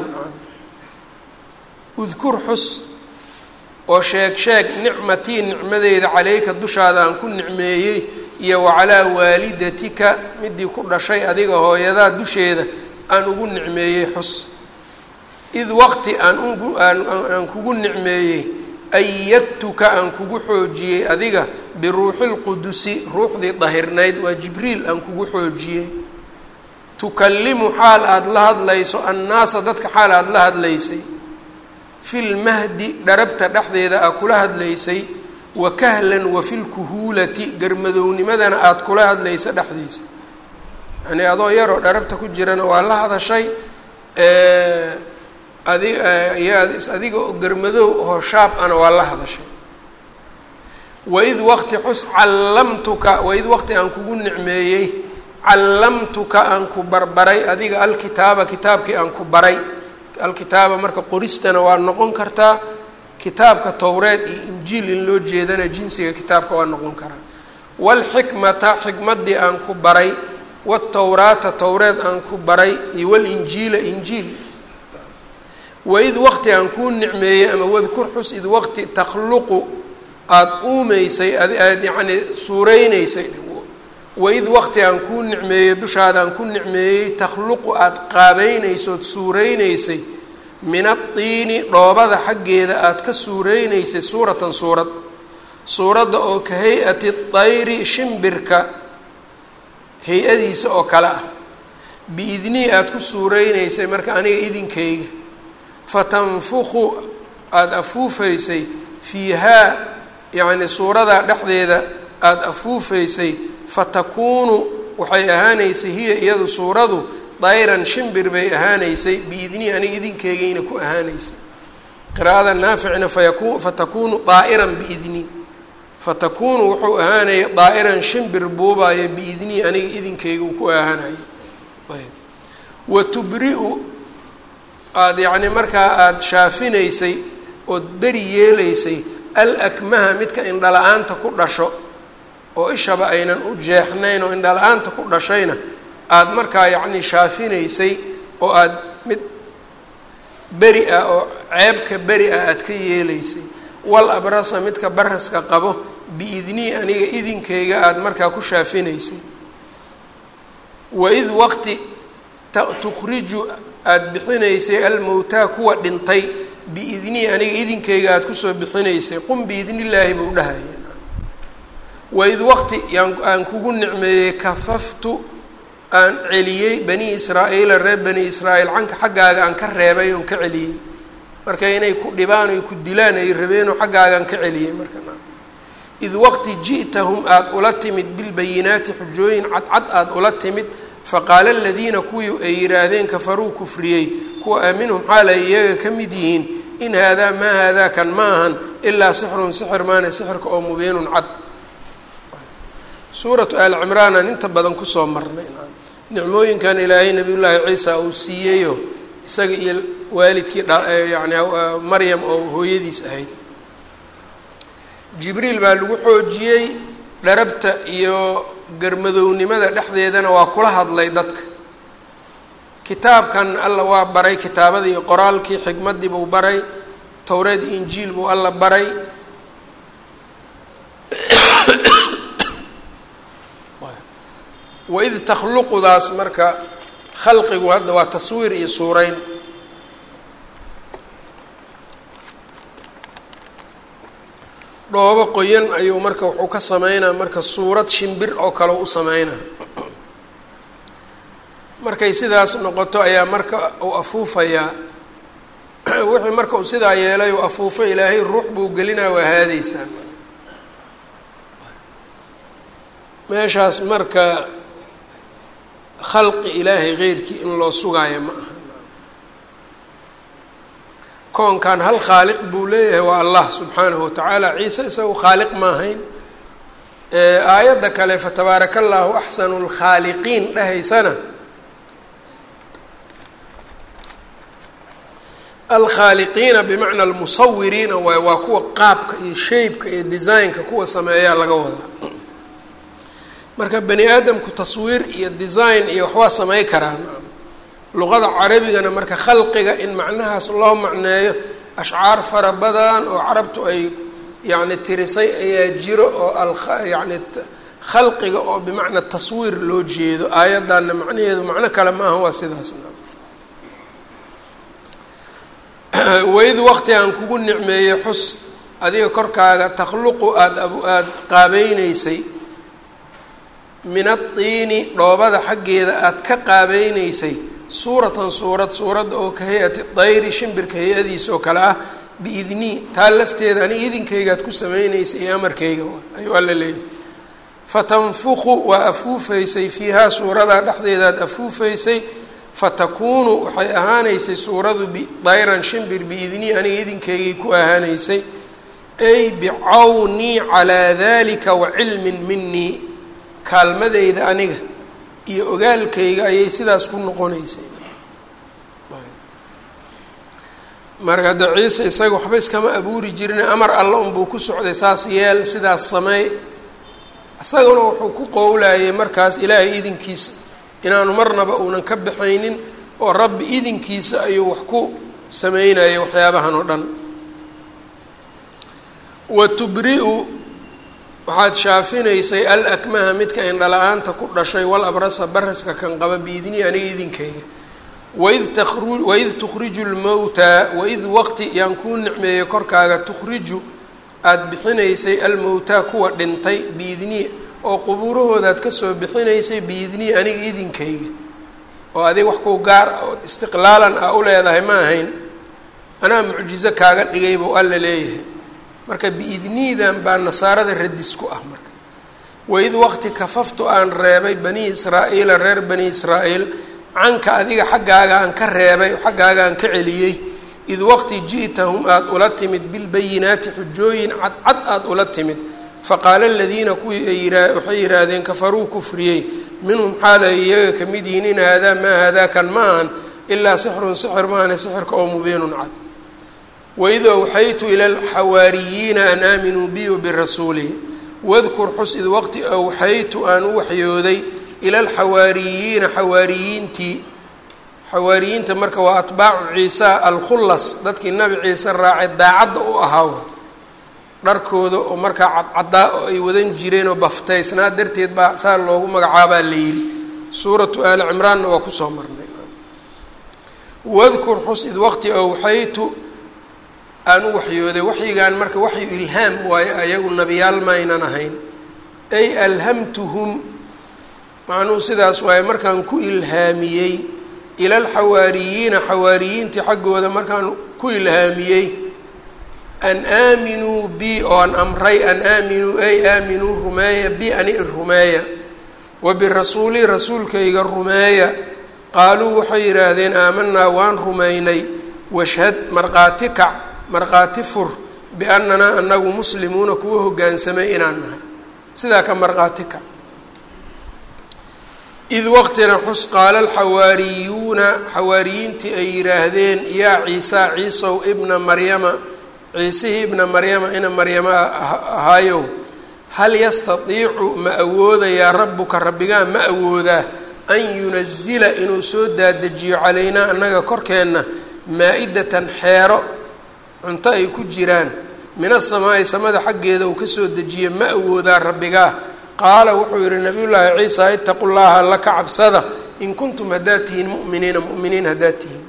udkur xus oo sheeg sheeg nicmatii nicmadeyda calayka dushaada aan ku nicmeeyey iyo wacalaa waalidatika midii ku dhashay adiga hooyadaa dusheeda aan ugu nicmeeyey xus id waqti aan ugu aan kugu nicmeeyey ayadtuka aan kugu xoojiyey adiga biruuxi lqudusi ruuxdii dahirnayd waa jibriil aan kugu xoojiyey tukallimu xaal aada la hadlayso annaasa dadka xaal aada la hadlaysay fi lmahdi dharabta dhexdeeda aad kula hadlaysay wa kahlan wa fi lkuhuulati garmadownimadana aada kula hadlaysa dhexdiisa yani adoo yaroo dharabta ku jirana waa la hadashay adi adiga oo garmadow oo shaab ana waa la hadashay waid waqti xus callamtuka waid waqti aan kugu nicmeeyey callamtuka aan ku barbaray adiga alkitaaba kitaabkii aan ku baray alkitaaba marka qoristana waa noqon kartaa kitaabka towreed iyo injiil in loo jeedana jinsiga kitaabka waa noqon karaa waalxikmata xikmaddii aan ku baray watowraata towreed aan ku baray iyo walinjiila injiil waid waqti aan kuu nicmeeyey ama wadkur xus id waqti takhluqu aada uumeysay aad yacnii suureyneysay waid waqti aan kuu nicmeeyey dushaadaan ku nicmeeyey takhluqu aada qaabeynaysood suuraynaysay min addiini dhoobada xaggeeda aada ka suuraynaysay suuratan suurad suuradda oo ka hay-ati dayri shimbirka hay-adiisa oo kale ah biidnii aada ku suuraynaysay marka aniga idinkayga fatanfuqu aada afuufaysay fiihaa yacni suuradaa dhexdeeda aada afuufaysay fatakuunu waxay ahaanaysay hiya iyadu suuradu dayran shimbir bay ahaanaysay biidnii aniga idinkeygayna ku ahaanaysay qiraa'ada naaficna fayaku fatakuunu daa'iran biidnii fatakuunu wuxuu ahaanaya daa'iran shimbir buubaayo biidnii aniga idinkeyga uu ku ahaanayo ayb wa tubri-u aada yacni markaa aada shaafinaysay ood beri yeelaysay al akmaha midka indhala-aanta ku dhasho oo ishaba aynan u jeexnayn oo indhala-aanta ku dhashayna aada markaa yacni shaafinaysay oo aada mid beri ah oo ceebka beri ah aada ka yeelaysay wal abrasa midka baraska qabo biidnii aniga idinkayga aada markaa ku shaafinaysay waid waqti tukhriju aada bixinaysay almowtaa kuwa dhintay biidnii aniga idinkayga aada kusoo bixinaysay qum biidnillaahi buu dhahaya waid waqti yaan aan kugu nicmeeyey kafaftu aan celiyey bani israa-iila reer bani israa'iil canka xaggaaga aan ka reebay oon ka celiyey marka inay ku dhibaan oy ku dilaan ay rabeenoo xaggaagaan ka celiyey marka id waqti ji'tahum aada ula timid bilbayinaati xujooyin cadcad aada ula timid faqaala aladiina kuwii ay yidhaahdeen kafaruu kufriyey kuwa aaminhum xaal ay iyaga ka mid yihiin in haadaa maa haadaa kan ma ahan ilaa sixrun sixir maane sixirka oo mubiinun cad suuratu aal cimraan aan inta badan kusoo marnay nicmooyinkan ilaahay nabiyullaahi ciisa uu siiyeyo isaga iyo waalidkii yani maryam oo hooyadiis ahayd jibriil baa lagu xoojiyey dharabta iyo garmadownimada dhexdeedana waa kula hadlay dadka kitaabkan alla waa baray kitaabadii iyo qoraalkii xikmaddii buu baray towreed injiil buu alla baray waid takhluqudaas marka khalqigu hadda waa taswiir iyo suurayn dhoobo qoyan ayuu marka wuxuu ka sameynaa marka suurad shimbir oo kale u sameynaa markay sidaas noqoto ayaa marka uu afuufayaa wixii marka uu sidaa yeelay uu afuufo ilaahay ruux buu gelinaa waa haadeysaa meeshaas marka khalqi ilaahay keyrkii in loo sugaayo ma aha koonkan hal khaaliq buu leeyahay waa allah subxaanahu watacaala ciise isagu khaaliq ma ahayn aayadda kale fatabaaraka allahu axsanu lkhaaliqiin dhahaysana alkhaaliqiina bimacna almusawiriina waay waa kuwa qaabka iyo shaybka iyo designka kuwa sameeyaa laga wadaa marka bani aadamku taswiir iyo design iyo waxbaa samey karaan luqada carabigana marka khalqiga in macnahaas loo macneeyo ashcaar fara badan oo carabtu ay yacni tirisay ayaa jiro oo ayacni khalqiga oo bimacna taswiir loo jeedo aayaddanna macnaheedu macno kale ma aha waa sidaas waid waqti aan kugu nicmeeyey xus adiga korkaaga takhluqu aada aada qaabeyneysay min addiini dhoobada xaggeeda aada ka qaabeyneysay suuratan suurad suuradda oo ka hay-ati dayri shimbirka hay-adiisa oo kale ah biidnii taa lafteeda aniga idinkaygaad ku sameynaysa iyo amarkayga ayuu alla leeyahay fatanfuqu waa afuufaysay fiihaa suuradaa dhexdeedaad afuufaysay fatakuunu waxay ahaanaysay suuradu dayran shimbir biidnii aniga idinkaygay ku ahaanaysay ay bicawnii calaa dalika wa cilmin minii kaalmadeyda aniga iyo ogaalkayga ayay sidaas ku noqonaysay marka hadda ciise isaga waxba iskama abuuri jirin amar alla unbuu ku socday saas yeel sidaas sameey isaguna wuxuu ku qowlayay markaas ilaahay idinkiisa inaanu marnaba uunan ka baxaynin oo rabbi idinkiisa ayuu wax ku sameynaya waxyaabahan oo dhan wa tubri-u waxaad shaafinaysay al akmaha midka indhala-aanta ku dhashay wal abrasa baraska kan qaba biidnii aniga idinkayga waid tru waid tukhriju lmowtaa waid waqti yaan kuu nicmeeyey korkaaga tukhriju aada bixinaysay almowtaa kuwa dhintay biidnii oo qubuurahoodaad kasoo bixinaysay biidnii aniga idinkayga oo adig wax kuu gaar ah oo istiqlaalan ah u leedahay ma ahayn anaa mucjizo kaaga dhigay buu alla leeyahay marka biidniidan baa nasaarada radis ku ah marka waid waqti kafaftu aan reebay bani israa'iila reer bani israa'iil canka adiga xaggaaga aan ka reebay xaggaaga aan ka celiyey id waqti ji'tahum aada ula timid bilbayinaati xujooyin cadcad aada ula timid faqaala aladiina kuwii ay waxay yidhaahdeen kafaruu kufriyey minhum xaal ay iyaga ka mid yihiin in haadaa maa haadaa kan ma ahan ilaa sixrun sixir maahane sixirka oo mubiinun cad waid awxaytu ila alxawaariyiina an aaminuu bi wabirasuulihi wadkur xus id waqti awxaytu aan u waxyooday ila alxawaariyiina xawaariyiintii xawaariyiinta marka waa atbaacu ciisa alkhullas dadkii nabi ciise raacay daacadda u ahaa dharkooda oo markaa cadcaddaa oo ay wadan jireen oo baftaysnaa darteed baa saa loogu magacaabaa la yidhi suuratu aali cimraanna waa kusoo marnay wadkur xus id waqti awxaytu aan u waxyooday waxyigaan marka waxyu ilhaam waayo ayagu nabiyaal maynan ahayn ay alhamtuhum macnuhu sidaas waaye markaan ku ilhaamiyey ila alxawaariyiina xawaariyiintii xaggooda markaan ku ilhaamiyey an aaminuu bi oo an amray an aaminuu ay aaminuu rumeeya bi ani rumeeya wa birasuuli rasuulkayga rumeeya qaaluu waxay yidhaahdeen aamanaa waan rumaynay washhad markhaati kac markhaati fur biannanaa anagu muslimuuna kuwa hoggaansamay inaan nahay sidaa ka markhaati kac id waqtina xus qaala alxawaariyuuna xawaariyiintii ay yidhaahdeen yaa ciisa ciisow ibna maryama ciisihii ibna maryama ina maryama ahaayow hal yastatiicu ma awoodayaa rabbuka rabbigaa ma awoodaa an yunazila inuu soo daadejiyo calaynaa annaga korkeenna maa-idatan xeero cunto ay ku jiraan min asamaa'i samada xaggeeda uu kasoo dejiyo ma awoodaa rabbigaa qaala wuxuu yihi nabiyullaahi ciisa itaqu llaha alla ka cabsada in kuntum haddaad tihiin mu'miniina mu'miniin haddaad tihiin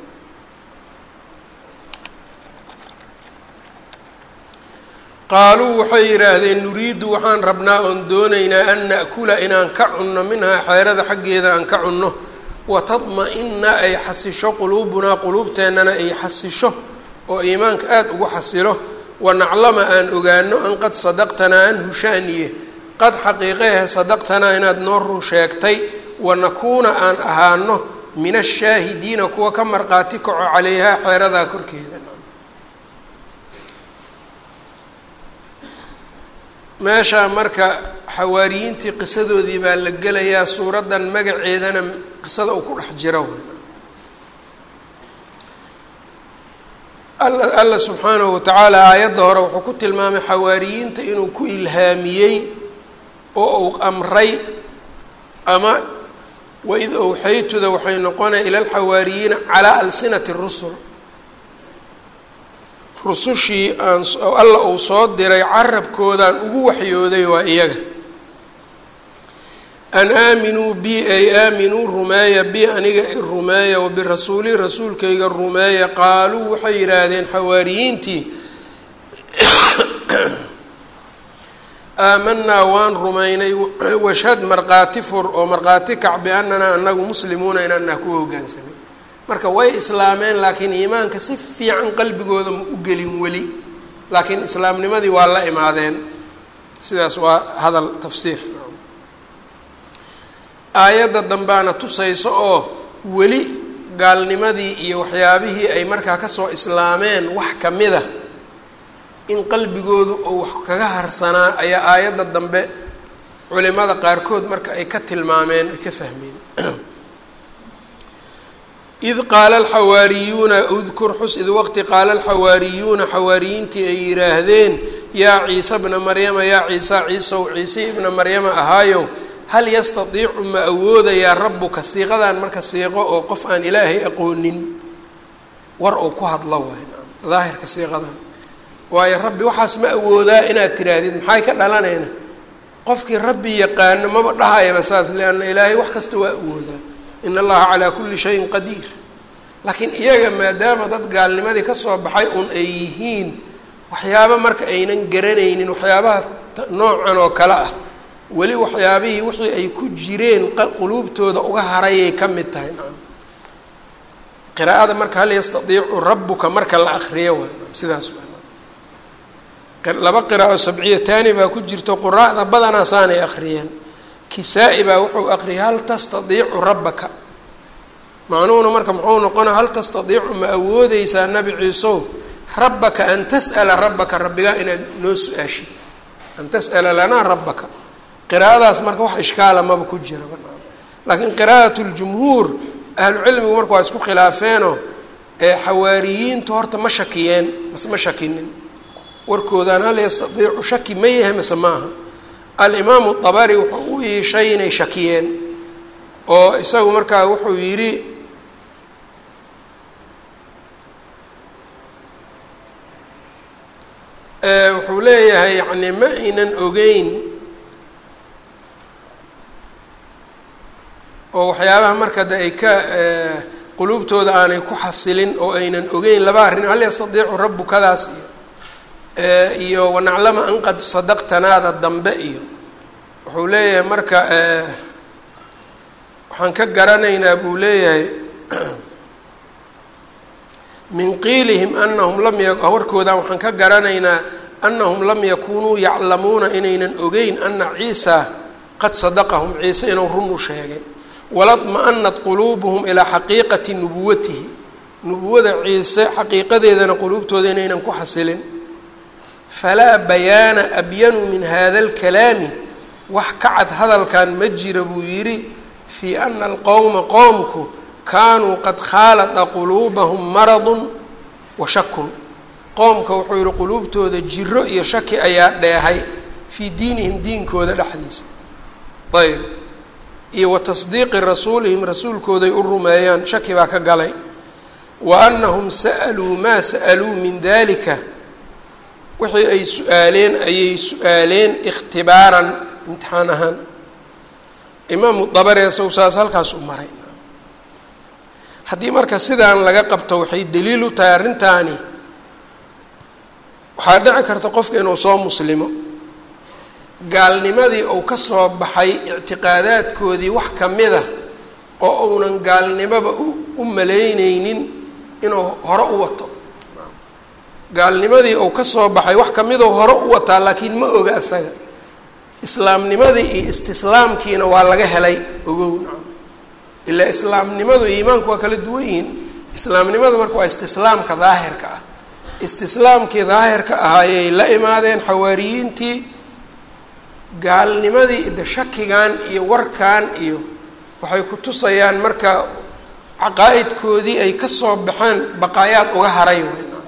qaaluu waxay yidhaahdeen nuriidu waxaan rabnaa oon doonaynaa an na'kula inaan ka cunno minhaa xeerada xaggeeda aan ka cunno watadma-ina ay xasisho quluubunaa quluubteennana ay xasisho oo iimaanka aada ugu xasilo wanaclama aan ogaano an qad sadaqtanaa an hushaaniye qad xaqiiqehe sadaqtanaa inaad noo run sheegtay wanakuuna aan ahaano min ashaahidiina kuwa ka marqaati kaco caleyhaa xeeradaa korkeeda meeshaa marka xawaariyiintii qisadoodii baa la gelayaa suuraddan magaceedana qisada uu ku dhex jiro alla alla subxaanahu watacaala aayadda hore wuxuu ku tilmaamay xawaariyiinta inuu ku ilhaamiyey oo uu amray ama waid owxaytuda waxay noqonaya ila alxawaariyiina calaa alsinati rusul rusushii aan alla uu soo diray carabkoodaan ugu waxyooday waa iyaga an aaminuu bi ay aaminuu rumeeya bi aniga i rumeeya wabirasuuli rasuulkayga rumeeya qaaluu waxay yidhaahdeen xawaariyiintii aamanaa waan rumaynay washhad markhaati fur oo markhaati kac biannanaa anagu muslimuuna inaanaa ku hogaansamay marka way islaameen laakiin iimaanka si fiican qalbigooda ma u gelin weli laakiin islaamnimadii waa la imaadeen sidaas waa hadal tafsiir aayadda dambaana tusayso oo weli gaalnimadii iyo waxyaabihii ay markaa kasoo islaameen wax ka mid a in qalbigoodu oo wax kaga harsanaa ayaa aayadda dambe culimada qaarkood marka ay ka tilmaameen ay ka fahmeen id qaala alxawaariyuuna udkur xus id waqti qaala alxawaariyuuna xawaariyiintii ay yidhaahdeen yaa ciise bna maryama yaa ciisa ciisow ciise ibna maryama ahaayow hal yastatiicu ma awoodayaa rabbuka siiqadan marka siiqo oo qof aan ilaahay aqoonin war uu ku hadlo waay daahirka siiqadan waayo rabbi waxaas ma awoodaa inaad tiraahdid maxay ka dhalanayna qofkii rabbi yaqaano maba dhahayaba saas lianna ilaahay wax kasta waa awoodaa in allaha calaa kulli shayin qadiir laakiin iyaga maadaama dad gaalnimadii kasoo baxay un ay yihiin waxyaaba marka aynan garanaynin waxyaabaha noocan oo kale ah weli waxyaabihii wixii ay ku jireen quluubtooda uga harayay ka mid tahay nacam qiraa'ada marka hal yastadiicu rabbuka marka la akriyo waa sidaas waa laba qiraa'o sabciyataani baa ku jirto quraa'da badanaa saanay akhriyeen kisaa-i baa wuxuu aqriyay hal tastadiicu rabbaka macnuhuna marka muxuu noqonaa hal tastadiicu ma awoodeysaa nabi ciisow rabbaka an tas'ala rabbaka rabbigaa inaad noo su-aashid an tas'ala lanaa rabbaka qiraa'adaas marka wax ishkaala maba ku jira laakiin qiraa'at ljumhuur ahlucilmigu marka waa isku khilaafeenoo ee xawaariyiintu horta ma shakiyeen mase ma shakinin warkoodaan hal yastadiicu shaki ma yahay mase maaha alimaamu dabari wuxuu u iishay inay shakiyeen oo isagu markaa wuxuu yidhi wuxuu leeyahay yani ma aynan ogeyn oo waxyaabaha marka de ay ka quluubtooda aanay ku xasilin oo aynan ogeyn laba arrin hal yastadiicu rabbukadaas iyo iyo wanaclama an qad sadaqtanaada dambe iyo wuxuu leeyahay marka waxaan ka garanaynaa buu leeyahay min qiilihim anahum lam y warkoodan waxaan ka garanaynaa anahum lam yakunuu yaclamuuna inaynan ogeyn ana ciisa qad sadaqahum ciise inuu run u sheegay waladma-anat quluubuhum ilaa xaqiiqati nubuwatihi nubuwada ciise xaqiiqadeedana quluubtooda inaynan ku xasilin falaa bayaana abyanu min hada alkalaami wax ka cad hadalkan ma jira buu yidhi fii ana alqowma qowmku kaanuu qad khaalada quluubahum maradun wa shakun qoomka wuxuu yihi quluubtooda jiro iyo shaki ayaa dheehay fii diinihim diinkooda dhexdiisa ayb iyo wa tasdiiqi rasuulihim rasuulkooday u rumeeyaan shaki baa ka galay wa anahum sa'aluu maa sa'aluu min dalika wixii ay su-aaleen ayay su-aaleen ikhtibaaran imtixaan ahaan imaamu dabare isagu saas halkaas u maray haddii marka sidaan laga qabto waxay daliil u tahay arrintaani waxaa dhici karta qofka inuu soo muslimo gaalnimadii uu ka soo baxay ictiqaadaadkoodii wax ka mid a oo uunan gaalnimoba u malayneynin inuu hore u wato gaalnimadii uu ka soo baxay wax kamidoo hore u wataa laakiin ma oga isaga islaamnimadii iyo istislaamkiina waa laga helay ogow nacam ilaa islaamnimadu iyo iimaanku waa kala duwan yihiin islaamnimada marka waa istislaamka daahirka ah istislaamkii daahirka ahaayay la imaadeen xawaariyiintii gaalnimadii de shakigan iyo warkan iyo waxay ku tusayaan marka caqaa-idkoodii ay ka soo baxeen baqaayaad uga haray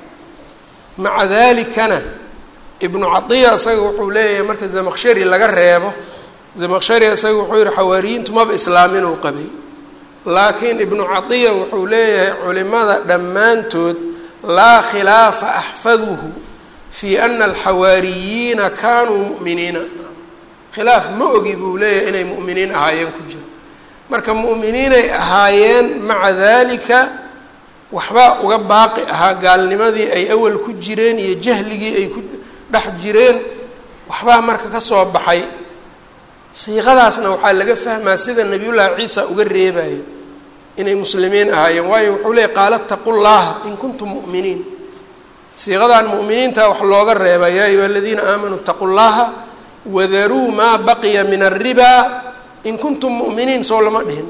maca dalikana ibnu caiya isaga wuxuu leeyahay marka zamaqshari laga reebo zamaqshari isaga wuxuu yihi xawaariyiintu maba islaamin uu qabay laakiin ibnu caiya wuxuu leeyahay culimada dhammaantood laa khilaafa axfaduhu fii ana alxawaariyiina kaanuu mu'miniina khilaaf ma ogi buu leeyahay inay mu'miniin ahaayeen ku jiro marka mu'miniinay ahaayeen maca dalika waxbaa uga baaqi ahaa gaalnimadii ay awal ku jireen iyo jahligii ay ku dhex jireen waxbaa marka ka soo baxay siiqadaasna waxaa laga fahmaa sida nabiyullaahi ciisa uga reebayo inay muslimiin ahaayeen waayo wuxuu leeyay qaala taqu llaha in kuntum mu'miniin siiqadan mu'miniinta wax looga reeba yaa ayuha aladiina aamanuu itaqu llaha wadaruu maa baqiya min alribaa in kuntum mu'miniin soo lama dhihin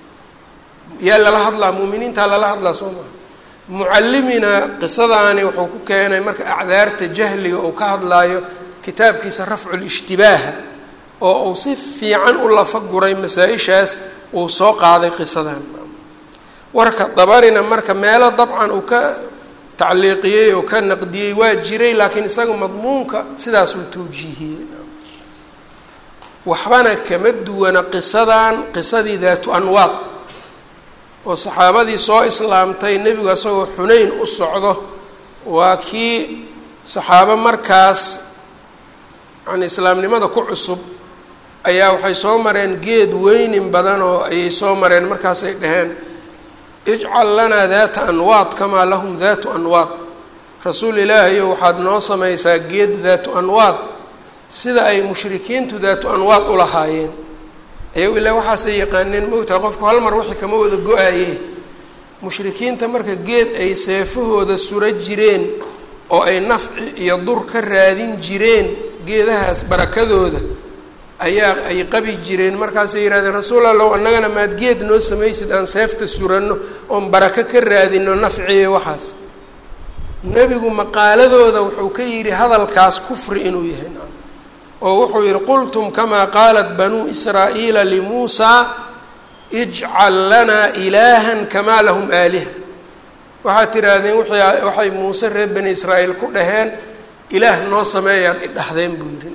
yaa lala hadlaa mu'miniintaa lala hadlaa soo maha mucallimina qisadaani wuxuu ku keenay marka acdaarta jahliga uu ka hadlaayo kitaabkiisa rafcu lishtibaaha oo uu si fiican u lafa guray masaa-ishaas uu soo qaaday qisadan warka dabarina marka meelo dabcan uu ka tacliiqiyey oo ka naqdiyey waa jiray laakiin isaga madmuunka sidaasuu tawjiihiyey waxbana kama duwana qisadan qisadii daatu anwaad oo saxaabadii soo islaamtay nebigu isagoo xunayn u socdo waa kii saxaabo markaas yani islaamnimada ku cusub ayaa waxay soo mareen geed weynin badan oo ayay soo mareen markaasay dhaheen ijcal lanaa daata anwaad kamaa lahum daatu anwaad rasuul ilaahayo waxaad noo samaysaa geed daatu anwaad sida ay mushrikiintu daatu anwaad u lahaayeen ayago ilaa waxaasay yaqaaneen moogtaha qofku hal mar wixii kama wada go-aye mushrikiinta marka geed ay seefahooda sura jireen oo ay nafci iyo dur ka raadin jireen geedahaas barakadooda ayaa ay qabi jireen markaasay yidhahdeen rasuul allow annagana maad geed noo samaysid aan seefta suranno oon barako ka raadino nafciyo waxaas nebigu maqaaladooda wuxuu ka yidhi hadalkaas kufri inuu yahay oo wuxuu yidhi qultum kamaa qaalat banuu israa'iila limuusaa ijcal lanaa ilaahan kamaa lahum aaliha waxaad tidhaahdeen waxay muuse reer bani israa'iil ku dhaheen ilaah noo sameeyaad idhahdeen buu yidhi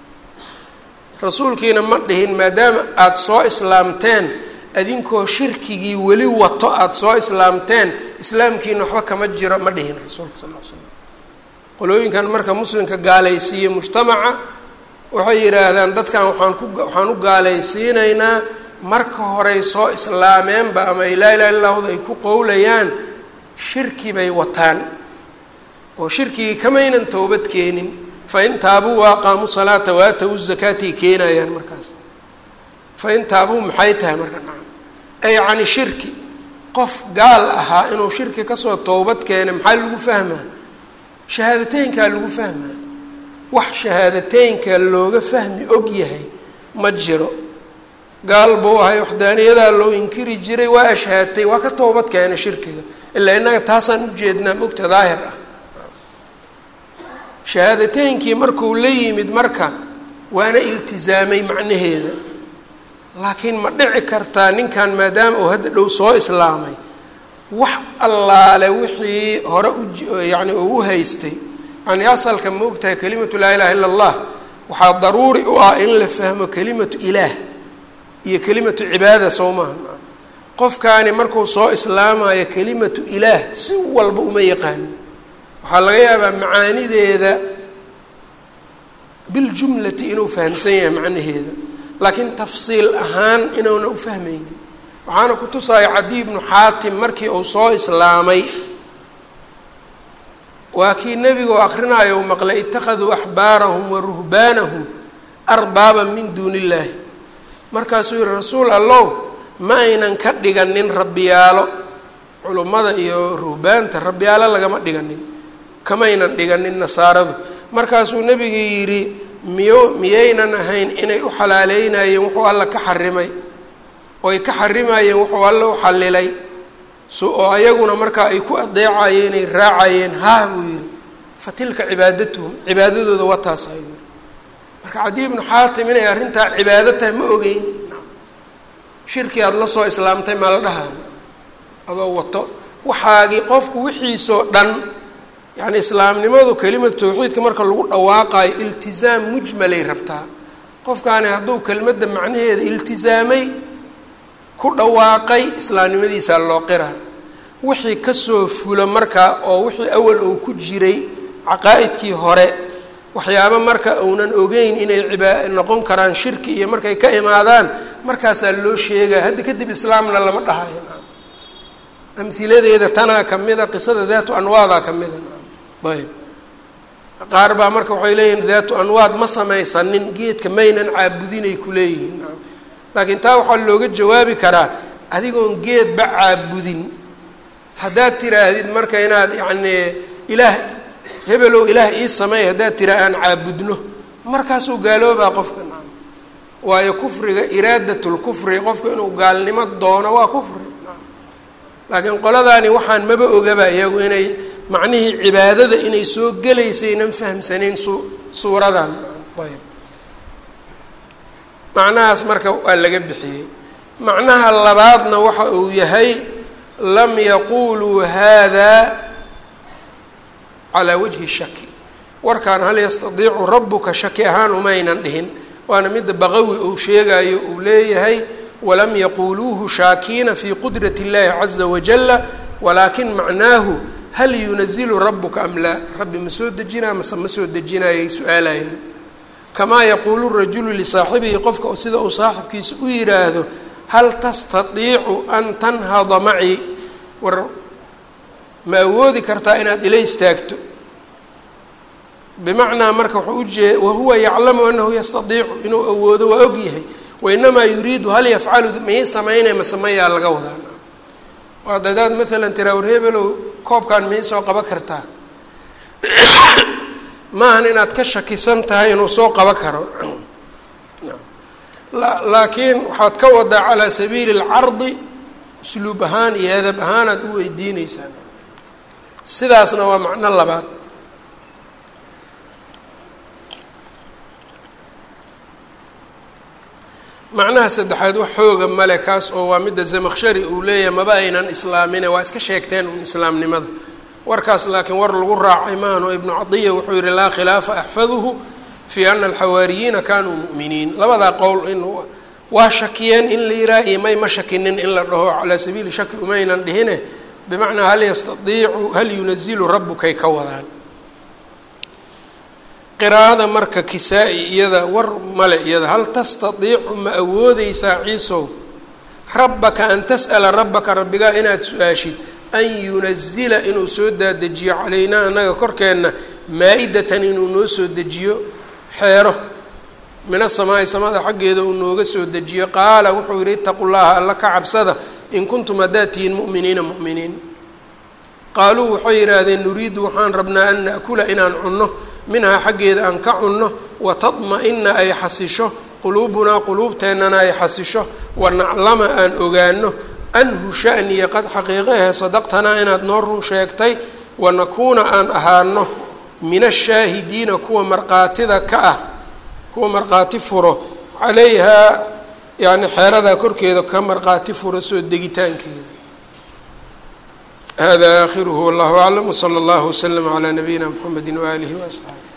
rasuulkiina ma dhihin maadaama aada soo islaamteen adinkoo shirkigii weli wato aada soo islaamteen islaamkiina waxba kama jiro ma dhihin rasuulka sal l slam qolooyinkan marka muslimka gaalaysiiye mujtamaca waxay yidhaahdaan dadkan waxaan ku waxaan u gaalaysiinaynaa marka horey soo islaameenba ama laa ilaha illahda ay ku qowlayaan shirki bay wataan oo shirkigii kamaynan towbad keenin fain taabuu waaqaamuu salaata waatawu zakaatay keenayaan markaas fain taabuu maxay tahay marka nacam ay cani shirki qof gaal ahaa inuu shirki kasoo towbad keenay maxaa lagu fahmaa shahaadateynkaa lagu fahmaa wax shahaadateynka looga fahmi og yahay ma jiro gaal buu ahay waxdaaniyadaa loo inkiri jiray waa ashhaatay waa ka towbad keenay shirkiga ilaa innaga taasaan ujeednaa mogta daahir ah shahaadateynkii markuu la yimid marka waana iltizaamay macnaheeda laakiin ma dhici kartaa ninkan maadaama uu hadda dhow soo islaamay wax allaale wixii hore u yacni uu u haystay yani asalka ma ogtahay kelimatu laa ilaha illa allah waxaa daruuri u ah in la fahmo kelimatu ilaah iyo kelimatu cibaada soo maaha qofkaani markuu soo islaamayo kelimatu ilaah si walba uma yaqaani waxaa laga yaabaa macaanideeda biljumlati inuu fahamsan yahay macnaheeda laakiin tafsiil ahaan inuuna u fahmaynin waxaana ku tusaya cadiy bnu xaatim markii uu soo islaamay waa kii nebigu akrinaayo u maqlay ittakhaduu axbaarahum wa ruhbaanahum arbaaba min duuni illaahi markaasuu yihi rasuul allow ma aynan ka dhiganin rabbiyaalo culummada iyo ruhbaanta rabbiyaalo lagama dhiganin kamaynan dhiganin nasaaradu markaasuu nebiga yidhi miyo miyaynan ahayn inay u xalaaleynayeen wuxuu alla ka xarimay oy ka xarimayeen wuxuu alla u xallilay so oo ayaguna markaa ay ku adeecayeen ay raacayeen haah buu yidhi fa tilka cibaadatuhum cibaadadooda waa taasa yidhi marka cadiy ibnu xaatim inay arrintaa cibaado tahay ma ogeyn shirki aada la soo islaamtay maa la dhahaan adoo wato waxaagii qofku wixiisoo dhan yacni islaamnimadu kelimatu tawxiidka marka lagu dhawaaqayo iltizaam mujmalay rabtaa qofkaani hadduu kelmadda macnaheeda iltizaamay ku dhawaaqay islaamnimadiisaa loo qiraa wixii kasoo fulo marka oo wixii awal uu ku jiray caqaa'idkii hore waxyaabo marka uunan ogeyn inay cibaa noqon karaan shirki iyo markay ka imaadaan markaasaa loo sheegaa hadda kadib islaamna lama dhahayo amhiladeeda tanaa kamida qisada daatu anwaadaa kamida ayb qaar baa marka waxay leeyihin daatu anwaad ma samaysanin geedka maynan caabudinay kuleeyihiin laakiin taa waxaa looga jawaabi karaa adigoon geedba caabudin haddaad tiraahdid marka inaad yacni ilaah hebelow ilaah ii sameey haddaad tiraa aan caabudno markaasuu gaaloobaa qofka nacam waayo kufriga iraadatulkufri qofka inuu gaalnimo doono waa kufri nacam laakiin qoladaani waxaan maba ogaba iyagu inay macnihii cibaadada inay soo gelaysaynan fahamsanayn su suuradan ayb macnahaas marka waa laga bixiyey macnaha labaadna waxa uu yahay lam yaquluu hada calaa wajhi shaki warkaan hal yastadiicu rabuka shaki ahaan umaynan dhihin waana midda baqawi uu sheegayo uu leeyahay walam yaquuluuhu shaakiina fi qudrat اllahi caza wajala walaakin macnaahu hal yunazilu rabuka am laa rabbi ma soo dejinaa mase ma soo dejinayay su-aalayaan kamaa yaquulu rajulu lisaaxibihi qofka sida uu saaxibkiisa u yidhaahdo hal tastatiicu an tanhada macii war ma awoodi kartaa inaad ila istaagto bimacnaa marka wuxuu ujee wahuwa yaclamu anahu yastadiicu inuu awoodo waa og yahay wainamaa yuriidu hal yafcalu miyay samaynay masemayaa laga wadaa waa dadaad maalan tiraawar hebelow koobkan miyay soo qaban kartaa maahan inaad ka shakisan tahay inuu soo qaban karo laakiin waxaad ka wadaa calaa sabiili اlcardi usluub ahaan iyo edab ahaan aad u weydiineysaan sidaasna waa macno labaad macnaha saddexaad wax xooga male kaas oo waa midda zamaqshari uu leeyahay maba aynan islaamine waa iska sheegteen un islaamnimada warkaas laakiin war lagu raacay maahano ibnu cadiya wuxuu yihi laa khilaafa axfaduhu fii ana alxawaariyiina kanuu mu'miniin labadaa qowl in waa shakiyeen in la yihaha iyo may ma shakinin in la dhaho calaa sabiili shaki umaynan dhihine bimacnaa hal yastadiicu hal yunazilu rabbukay ka wadaan qiraa'ada marka kisaa-i iyada war male iyada hal tastadiicu ma awoodeysaa ciisow rabbaka an tas'ala rabbaka rabbigaa inaad su-aashid an yunazila inuu soo daadejiyo calaynaa annaga korkeenna maa-idatan inuu noo soo dejiyo xeero min asamaa'i samada xaggeeda uu nooga soo dejiyo qaala wuxuu yihi itaqu llaha alla ka cabsada in kuntum haddaad tihiin mu'miniina mu'miniin qaaluu waxay yidhaahdeen nuriidu waxaan rabnaa an na'kula inaan cunno minhaa xaggeeda aan ka cunno watadma-ina ay xasisho quluubunaa quluubteennana ay xasisho wanaclama aan ogaano anhu shaniya qad xaqiiqahe sadaqtanaa inaad noo run sheegtay wanakuuna aan ahaano min ashaahidiina kuwa markhaatida ka ah kuwa markhaati furo calayhaa yani xeeradaa korkeeda ka markhaati furo soo degitaankeeda hada aakhiruhu wallahu aclam wsala allahu waslama calaa nabiyina mxamedi waaalihi waasxaabi